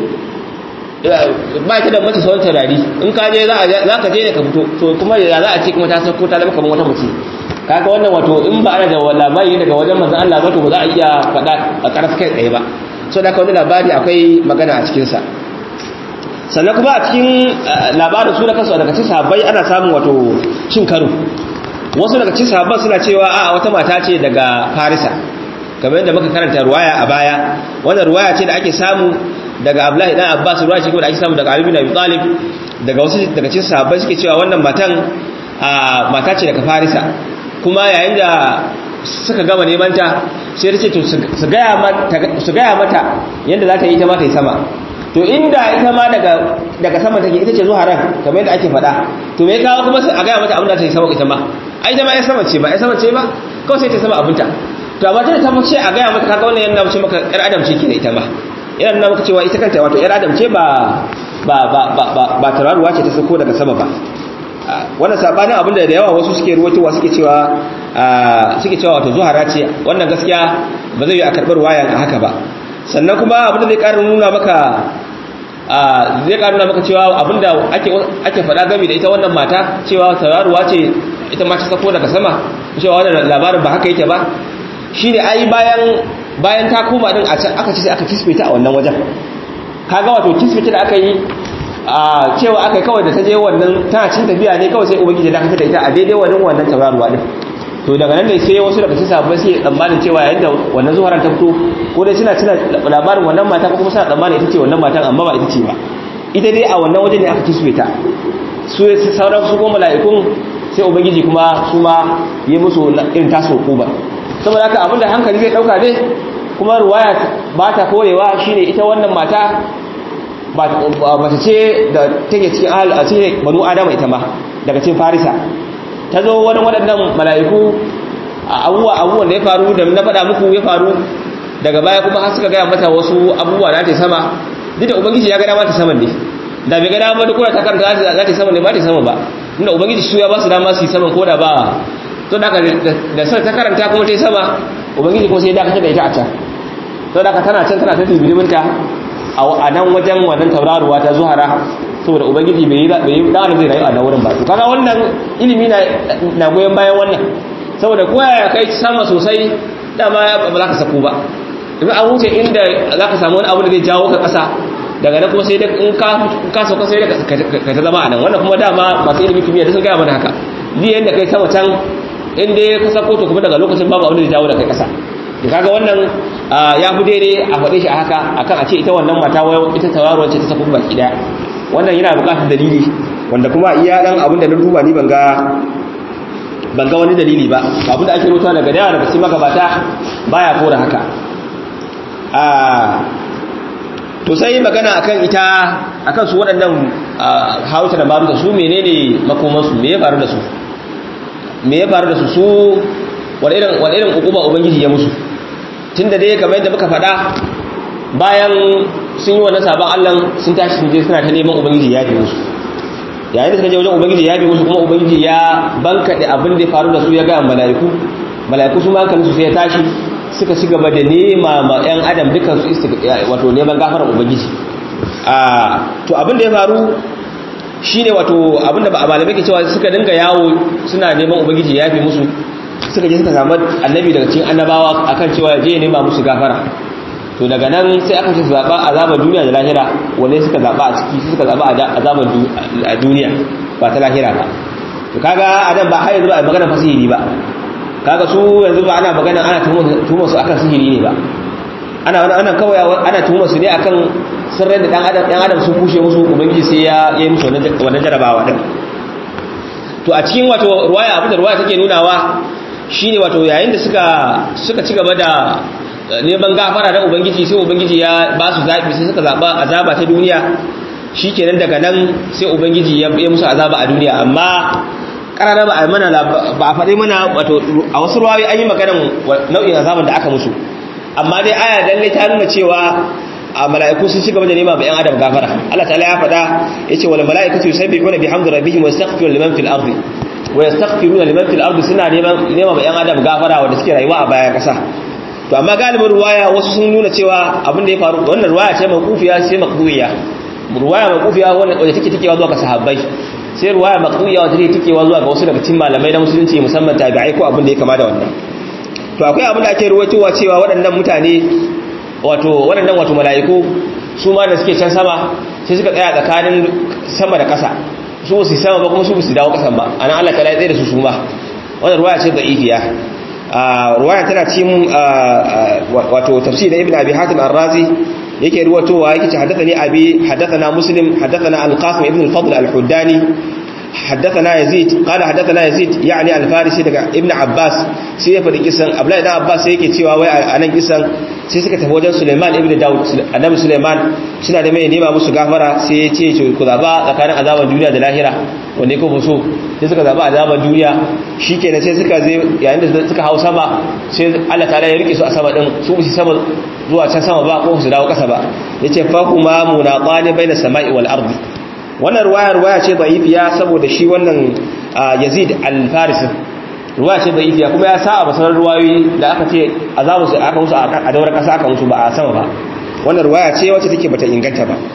ba ta da mace sauran taurari in ka je za ka je ne ka fito to kuma ya za a ce kuma ta sauko ta zama kamar wata mace kaga wannan wato in ba ana da labari daga wajen manzon Allah ba to ba za a iya faɗa a ƙarfi kai tsaye ba so da wani labari akwai magana a cikin sa sannan kuma a cikin labarin su da kansu daga cikin sahabbai ana samun wato cin karo wasu daga cikin sahabban suna cewa a wata mata ce daga Farisa kamar yadda muka karanta ruwaya a baya wannan ruwaya ce da ake samu daga Abdullahi dan Abbas ruwaya ce kuma da ake samu daga Ali bin Abi Talib daga wasu daga cikin sahabbai suke cewa wannan matan mata ce daga Farisa kuma yayin da suka gama neman ta sai ta ce to su gaya mata yadda za ta yi ta ma ta yi sama to inda ita ma daga daga sama take ita ce zuharan kamar yadda ake faɗa to me kawo kuma a gaya mata abin da ta yi sama ita ma ai ita ma ya sama ce ba ya sama ce ba kawai sai ta sama abinta to amma tana ta ce a gaya mata kaga wannan yana mace maka yar adam ce ke da ita ma yana nuna maka cewa ita kanta wato yar adam ce ba ba ba ba ba tararuwa ce ta sako daga sama ba wannan sabanin abin da da yawa wasu suke ruwatowa suke cewa suke cewa wato zuhara ce wannan gaskiya ba zai yi a karɓar wayan a haka ba sannan kuma abin da zai ƙara nuna maka zai ƙara nuna maka cewa abin da ake faɗa gami da ita wannan mata cewa tauraruwa ce ita ma ta sako daga sama cewa wannan labarin ba haka yake ba shi ne ai bayan bayan ta koma din a can aka ci sai aka kisbe ta a wannan wajen kaga wato kisbe ta da aka yi a cewa aka yi kawai da ta je wannan tana cin tafiya ne kawai sai ubangiji da aka da ita a daidai wannan wannan tauraruwa din to daga nan ne sai wasu daga cikin sahabbai sai tsammanin cewa yayin da wannan zuharan ta fito ko dai suna tuna labarin wannan mata ko kuma suna tsammanin ita ce wannan matan amma ba ita ce ba ita dai a wannan waje ne aka kisbe ta su sauran su kuma mala'ikun sai ubangiji kuma su ma yi musu irin taso kuba saboda haka abinda hankali zai dauka dai kuma ruwaya ba ta korewa shine ita wannan mata mace ce da take cikin ahal a cikin banu adama ita ma daga cikin farisa ta zo wani waɗannan mala'iku a abubuwa abubuwan da ya faru da na faɗa muku ya faru daga baya kuma har suka gaya mata wasu abubuwa da ta sama duk da ubangiji ya gada mata saman ne da bai gada mata kuma ta karanta za ta sama ne ba ta sama ba inda ubangiji su ya ba su dama su yi saman ko da ba to da da sai ta karanta kuma ta yi sama ubangiji kuma sai ya dakatar da ita a can to da tana can tana ta tibidiminta a nan wajen wannan tauraruwa ta zuhara saboda ubangiji bai yi bai yi dan zai rayu a nan wurin ba to kaga wannan ilimi na na goyen bayan wannan saboda kowa ya kai sama sosai dama ba za ka sako ba in an wuce inda za ka samu wani abu da zai jawo ka kasa daga nan kuma sai da in ka ka sauka sai da ka ta zama a nan wannan kuma dama masu ilimin kimiyya sun gaya mana haka ni yanda kai sama can in dai ka sako to kuma daga lokacin babu abin da zai jawo da kai kasa da kaga wannan ya fi daidai a faɗe shi a haka akan a ce ita wannan mata wayo ita tawaruwar ce ta sako baki daya wannan yana buƙatar dalili wanda kuma iya dan abin da na duba ni ban ga ban ga wani dalili ba abin da ake rubuta daga dawa daga cikin magabata baya kora haka a to sai magana akan ita akan su waɗannan hauta da maruta su menene makomansu me ya faru da su me ya faru da su su wani irin wani irin hukuma ubangiji ya musu tunda dai kamar yadda muka faɗa bayan sun yi wannan sabon Allah sun tashi sun je suna ta neman ubangiji ya fi musu yayin da suka je wajen ubangiji ya fi musu kuma ubangiji ya bankaɗe abin da ya faru da su ya ga mala'iku mala'iku su ma hankalin su sai ya tashi suka ci gaba da nema ma 'yan adam dukan su wato neman gafarar ubangiji to abin da ya faru shine wato abin da ba malamai ke cewa suka dinga yawo suna neman ubangiji ya fi musu suka je suka samu annabi daga cikin annabawa akan cewa je nema musu gafara to daga nan sai aka ce zaba azabar duniya da lahira wanne suka zaba a ciki suka zaba azabar duniya ba ta lahira ba to kaga adam ba har yanzu ba magana fasihiri ba kaga su yanzu ba ana magana ana tuhumar su akan sihiri ne ba ana wani ana kawai ana tuhumar su ne akan sirrin da dan adam dan adam sun kushe musu ubangiji sai ya yi musu wannan jarabawa din to a cikin wato ruwaya abin da ruwaya take nunawa shine wato yayin da suka suka ci gaba da neman gafara da ubangiji sai ubangiji ya ba su zabi sai suka zaba azaba ta duniya shikenan daga nan sai ubangiji ya yi musu azaba a duniya amma karara ba a mana ba a faɗi mana wato a wasu ruwayoyi an yi maganar nau'in azaban da aka musu amma dai aya lalle ta nuna cewa a mala'iku sun shiga da nema ba yan adam gafara Allah ta'ala ya faɗa yace wal mala'ikatu yusabbihuna bihamdi rabbihim wa yastaghfiruna liman fil ardi wa yastaghfiruna liman fil ardi suna neman nema ba yan adam gafara wanda suke rayuwa a bayan kasa to amma galibin ruwaya wasu sun nuna cewa abin da ya faru wannan ruwaya ce mawqufiya sai maqduya ruwaya mawqufiya wanda take tikewa zuwa ga sahabbai sai ruwaya maqduya wanda take tikewa zuwa ga wasu daga cikin malamai na musulunci musamman tabi'ai ko abin da ya kama da wannan to akwai abin da ake ruwaitowa cewa waɗannan mutane wato waɗannan wato mala'iku su ma da suke can sama sai suka tsaya tsakanin sama da ƙasa su su sama ba kuma su su dawo ƙasan ba anan Allah ta tsaye da su su ma wannan ruwaya ce da'ifiya ruwaya tana cikin wato tafsir da ibn abi hatim ar-razi yake ruwatowa yake ce haddathani abi haddathana muslim haddathana al-qasim ibn al-fadl al-huddani حدثنا يزيد قال حدثنا يزيد يعني الفارسي daga ibn abbas sai ya fadi kisan abdullahi dan abbas sai yake cewa wai anan kisan sai suka tafi wajen suleiman ibn daud annabi suleiman suna da mai nema musu gafara sai ya ce ku zaba tsakanin azaban duniya da lahira wanda ko so sai suka zaba azaban duniya shikenan sai suka je yayin da suka hau sama sai Allah ta'ala ya rike su a sama din su su sama zuwa can sama ba ko su dawo kasa ba yace fa kuma munaqani baina sama'i wal ardi wannan ruwaya ruwaya ce da'ifiya saboda shi wannan Yazid al-Farisi ruwaya ce da'ifiya kuma ya sa a basarar ruwayoyi da aka ce azabu su aka musu a daura kasa aka musu ba a sama ba wannan ruwaya ce wacce take bata inganta ba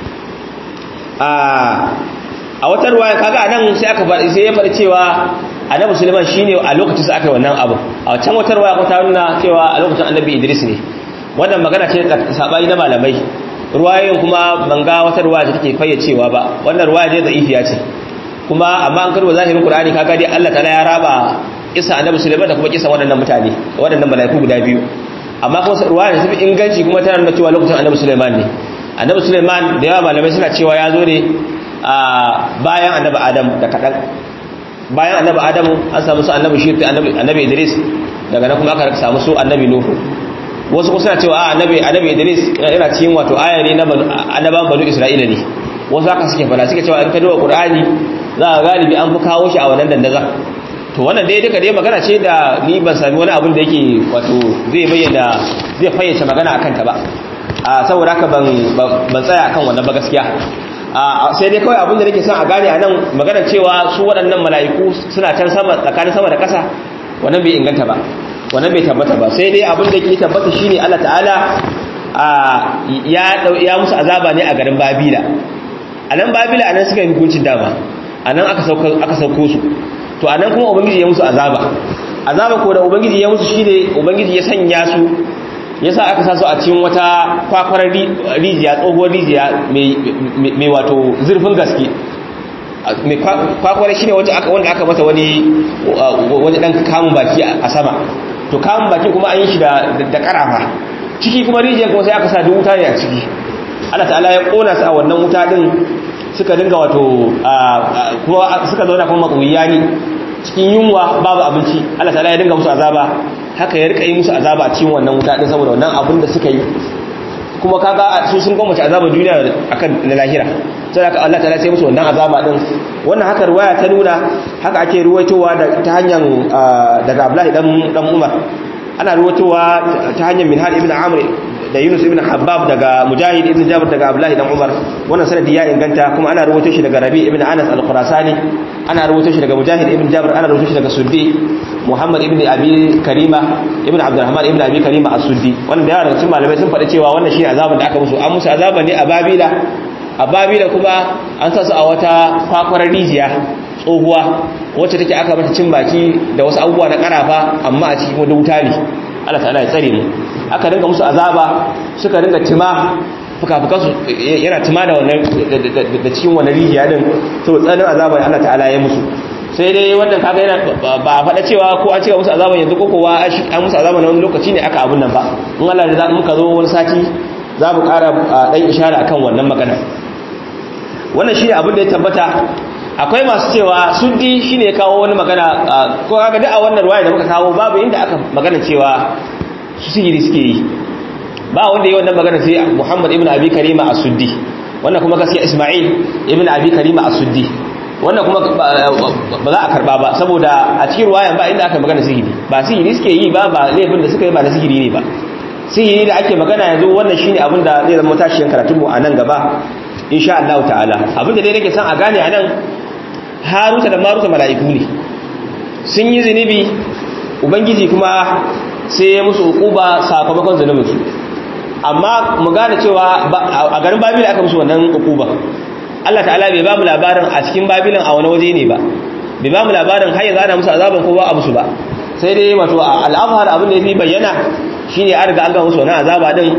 a wata ruwaya kaga anan sai aka faɗi sai ya faɗi cewa Annabi Sulaiman shine a lokacin sa aka yi wannan abu a can wata ruwaya ko ta nuna cewa a lokacin Annabi Idris ne wannan magana ce sabai na malamai ruwayoyin kuma ban ga wata ruwaya da take fayyacewa ba wannan ruwaya dai da'ifiya ce kuma amma an karbo zahirin qur'ani kaga dai Allah ta'ala ya raba isa annabi sulaiman da kuma kisa waɗannan mutane waɗannan malaiku guda biyu amma kuma ruwaya da tafi inganci kuma tana nuna cewa lokacin annabi sulaiman ne annabi sulaiman da yawa malamai suna cewa ya zo ne a bayan annabi adam da kadan bayan annabi adam an samu su annabi shi annabi annabi idris daga nan kuma aka samu su annabi nuhu wasu kusa cewa a annabi annabi Idris yana cikin wato aya ne na annaban banu Isra'ila ne wasu haka suke fara suke cewa in ka duba Qur'ani za ka galibi an fi kawo shi a wannan dandaza to wannan dai duka dai magana ce da ni ban sami wani abin da yake wato zai bayyana zai fayyace magana akan ta ba a saboda haka ban ban tsaya akan wannan ba gaskiya a sai dai kawai abin da nake son a gane a nan magana cewa su waɗannan mala'iku suna can sama tsakanin sama da ƙasa wannan bai inganta ba wannan bai tabbata ba sai dai abin da ke tabbata shine Allah ta'ala ya ya musu azaba ne a garin Babila anan Babila anan suka yi hukuncin dama anan aka sauko aka sauko su to anan kuma ubangiji ya musu azaba azaba ko da ubangiji ya musu shine ubangiji ya sanya su yasa aka sa su a cikin wata kwakwarar rijiya tsohuwar rijiya mai wato zurfin gaske mai kwakwara shine wanda aka wanda aka mata wani wani dan kamun baki a sama to kamun baki kuma an yi shi da da karafa ciki kuma rijiyar kuma sai aka sa duk wuta ne a ciki Allah ta'ala ya kona su a wannan wuta din suka dinga wato kuma suka zauna kuma matsuyani cikin yunwa babu abinci Allah ta'ala ya dinga musu azaba haka ya rika yi musu azaba a cikin wannan wuta din saboda wannan abin da suka yi kuma kaga su sun gwamnati azabar duniya akan na lahira sai haka Allah ta'ala sai musu wannan azaba din wannan haka riwaya ta nuna haka ake ruwaitowa ta hanyar daga Abdullahi dan dan Umar ana ruwaitowa ta hanyar Minhal ibn Amr da Yunus ibn Habbab daga Mujahid ibn Jabir daga Abdullahi dan Umar wannan sanadi ya inganta kuma ana ruwaito shi daga Rabi ibn Anas al-Khurasani ana ruwaito shi daga Mujahid ibn Jabir ana ruwaito shi daga Suddi Muhammad ibn Abi Karima ibn Abdurrahman ibn Abi Karima as-Suddi wannan da yawa daga cikin malamai sun faɗi cewa wannan shi azaban da aka musu an musu azaban ne a Babila a Babila kuma an sa su a wata kwakwarar rijiya tsohuwa wacce take aka mata cin baki da wasu abubuwa na karafa amma a cikin wani wuta ne Allah ta'ala ya tsare mu aka dinga musu azaba suka dinga tima fuka-fukansu yana tima da wannan da cikin wannan rijiya din saboda tsanin azaba da Allah ta'ala ya musu sai dai wannan kaga yana ba a faɗa cewa ko an cika musu azaban yanzu ko kowa an musu azaban wani lokaci ne aka abun nan ba in Allah da za muka zo wani sati za mu ƙara ɗan ishara akan wannan magana wannan shi ne abin da ya tabbata akwai masu cewa suddi shine ya kawo wani magana ko kaga duk a wannan ruwaya da muka kawo babu inda aka magana cewa su sihiri suke yi ba wanda yi wannan magana sai Muhammad ibn Abi Karima as-Suddi wannan kuma gaskiya Isma'il ibn Abi Karima as-Suddi wannan kuma ba za a karba ba saboda a cikin ruwayan ba inda aka magana sihiri ba sihiri suke yi ba ba laifin da suka yi ba na sihiri ne ba sihiri da ake magana yanzu wannan shine abin da zai zama tashiyan karatun mu a nan gaba insha Allah ta'ala abin da dai nake son a gane a nan Haruta da Maruta mala'iku ne sun yi zunubi ubangiji kuma sai ya musu hukuba sakamakon zunubinsu amma mu gane cewa a garin babila aka musu wannan hukuba Allah ta'ala bai ba mu labarin a cikin babilan a wani waje ne ba bai ba mu labarin har yanzu ana musu azaban ko ba a musu ba sai dai wato al'afhar abin da yafi bayyana shine an riga an ga musu wannan azaba din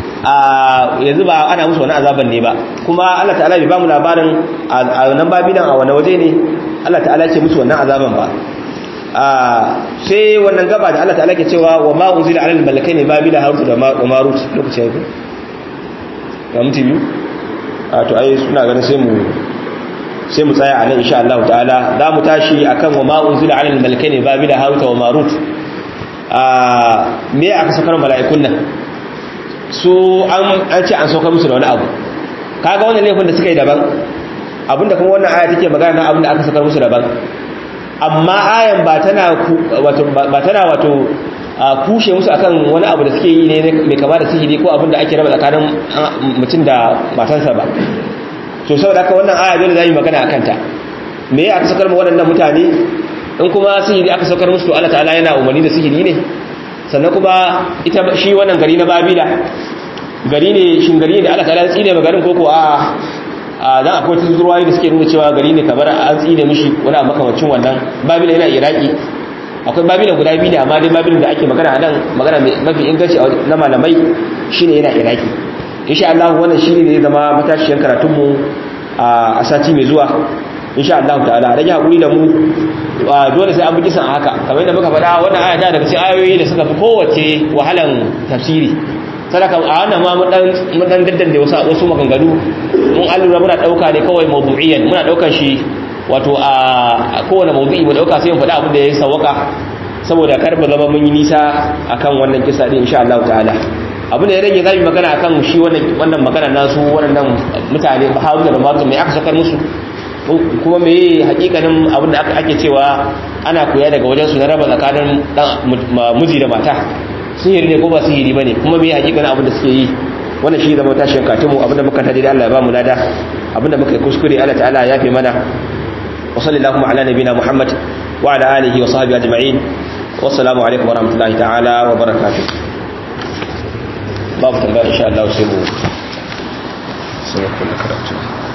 a yanzu ba ana musu wannan azaban ne ba kuma Allah ta'ala bai ba mu labarin a wannan babilan a wani waje ne Allah ta'ala ce musu wannan azaban ba sai wannan gaba da Allah ta'ala ke cewa wa ma unzila alal malakaini babila harut da marut lokacin yake ga mutum biyu a to ai suna ganin sai mu sai mu tsaya a nan insha Allah ta'ala za mu tashi akan wa ma unzila alal malakaini babila harut wa marut a me aka sakar mala'ikun nan su an an ce an saukar musu da wani abu kaga wannan laifin da suka yi daban abinda kuma wannan aya take magana na abinda aka sakar musu daban amma ayan ba tana wato ba tana wato kushe musu akan wani abu da suke yi ne mai kama da sihiri ko abin da ake raba tsakanin mutum da matansa ba to saboda haka wannan aya dole zamu magana akan ta me ya aka sakar mu waɗannan mutane in kuma sihiri aka sakar musu to Allah ta'ala yana umarni da sihiri ne sannan kuma ita shi wannan gari na Babila gari ne shin gari ne da Allah ta'ala ya tsine ma garin koko a a dan akwai wasu ruwayoyi da suke nuna cewa gari ne kamar an tsine mishi wani a makamacin wannan babila yana iraki akwai babila guda biyu ne amma dai babila da ake magana nan magana mafi inganci na malamai shine yana iraki insha Allah wannan shine ne zama matashiyan karatun mu a sati mai zuwa insha Allah ta'ala rage hakuri da mu dole sai an bi kisan haka kamar yadda muka faɗa wannan aya daga cikin ayoyi da suka fi kowace wahalan tafsiri sadaka a wannan ma mun dan daddan da wasu maganganu mun allura muna dauka ne kawai mawdu'iyan muna daukan shi wato a kowane mawdu'i mu dauka sai mu faɗa abin da ya sawaka saboda kar mu zama mun yi nisa akan wannan kisa din insha Allah ta'ala abin da ya rage zamu magana akan shi wannan wannan magana nasu waɗannan mutane Haruna da Marut mai aka sakar musu kuma me hakikanin abin da ake cewa ana koya daga wajen su na raba tsakanin miji da mata sihiri ne ko ba sihiri bane kuma me hakikanin abin da suke yi wannan shi zama tashin katimu abinda muka tada da Allah ya ba mu lada abinda muka yi kuskure Allah ta'ala ya fi mana wa sallallahu ala nabina Muhammad wa ala alihi wa sahbihi ajma'in wa assalamu alaikum wa rahmatullahi ta'ala wa barakatuh babu tambaya insha Allah sai mu sai mu kula karatu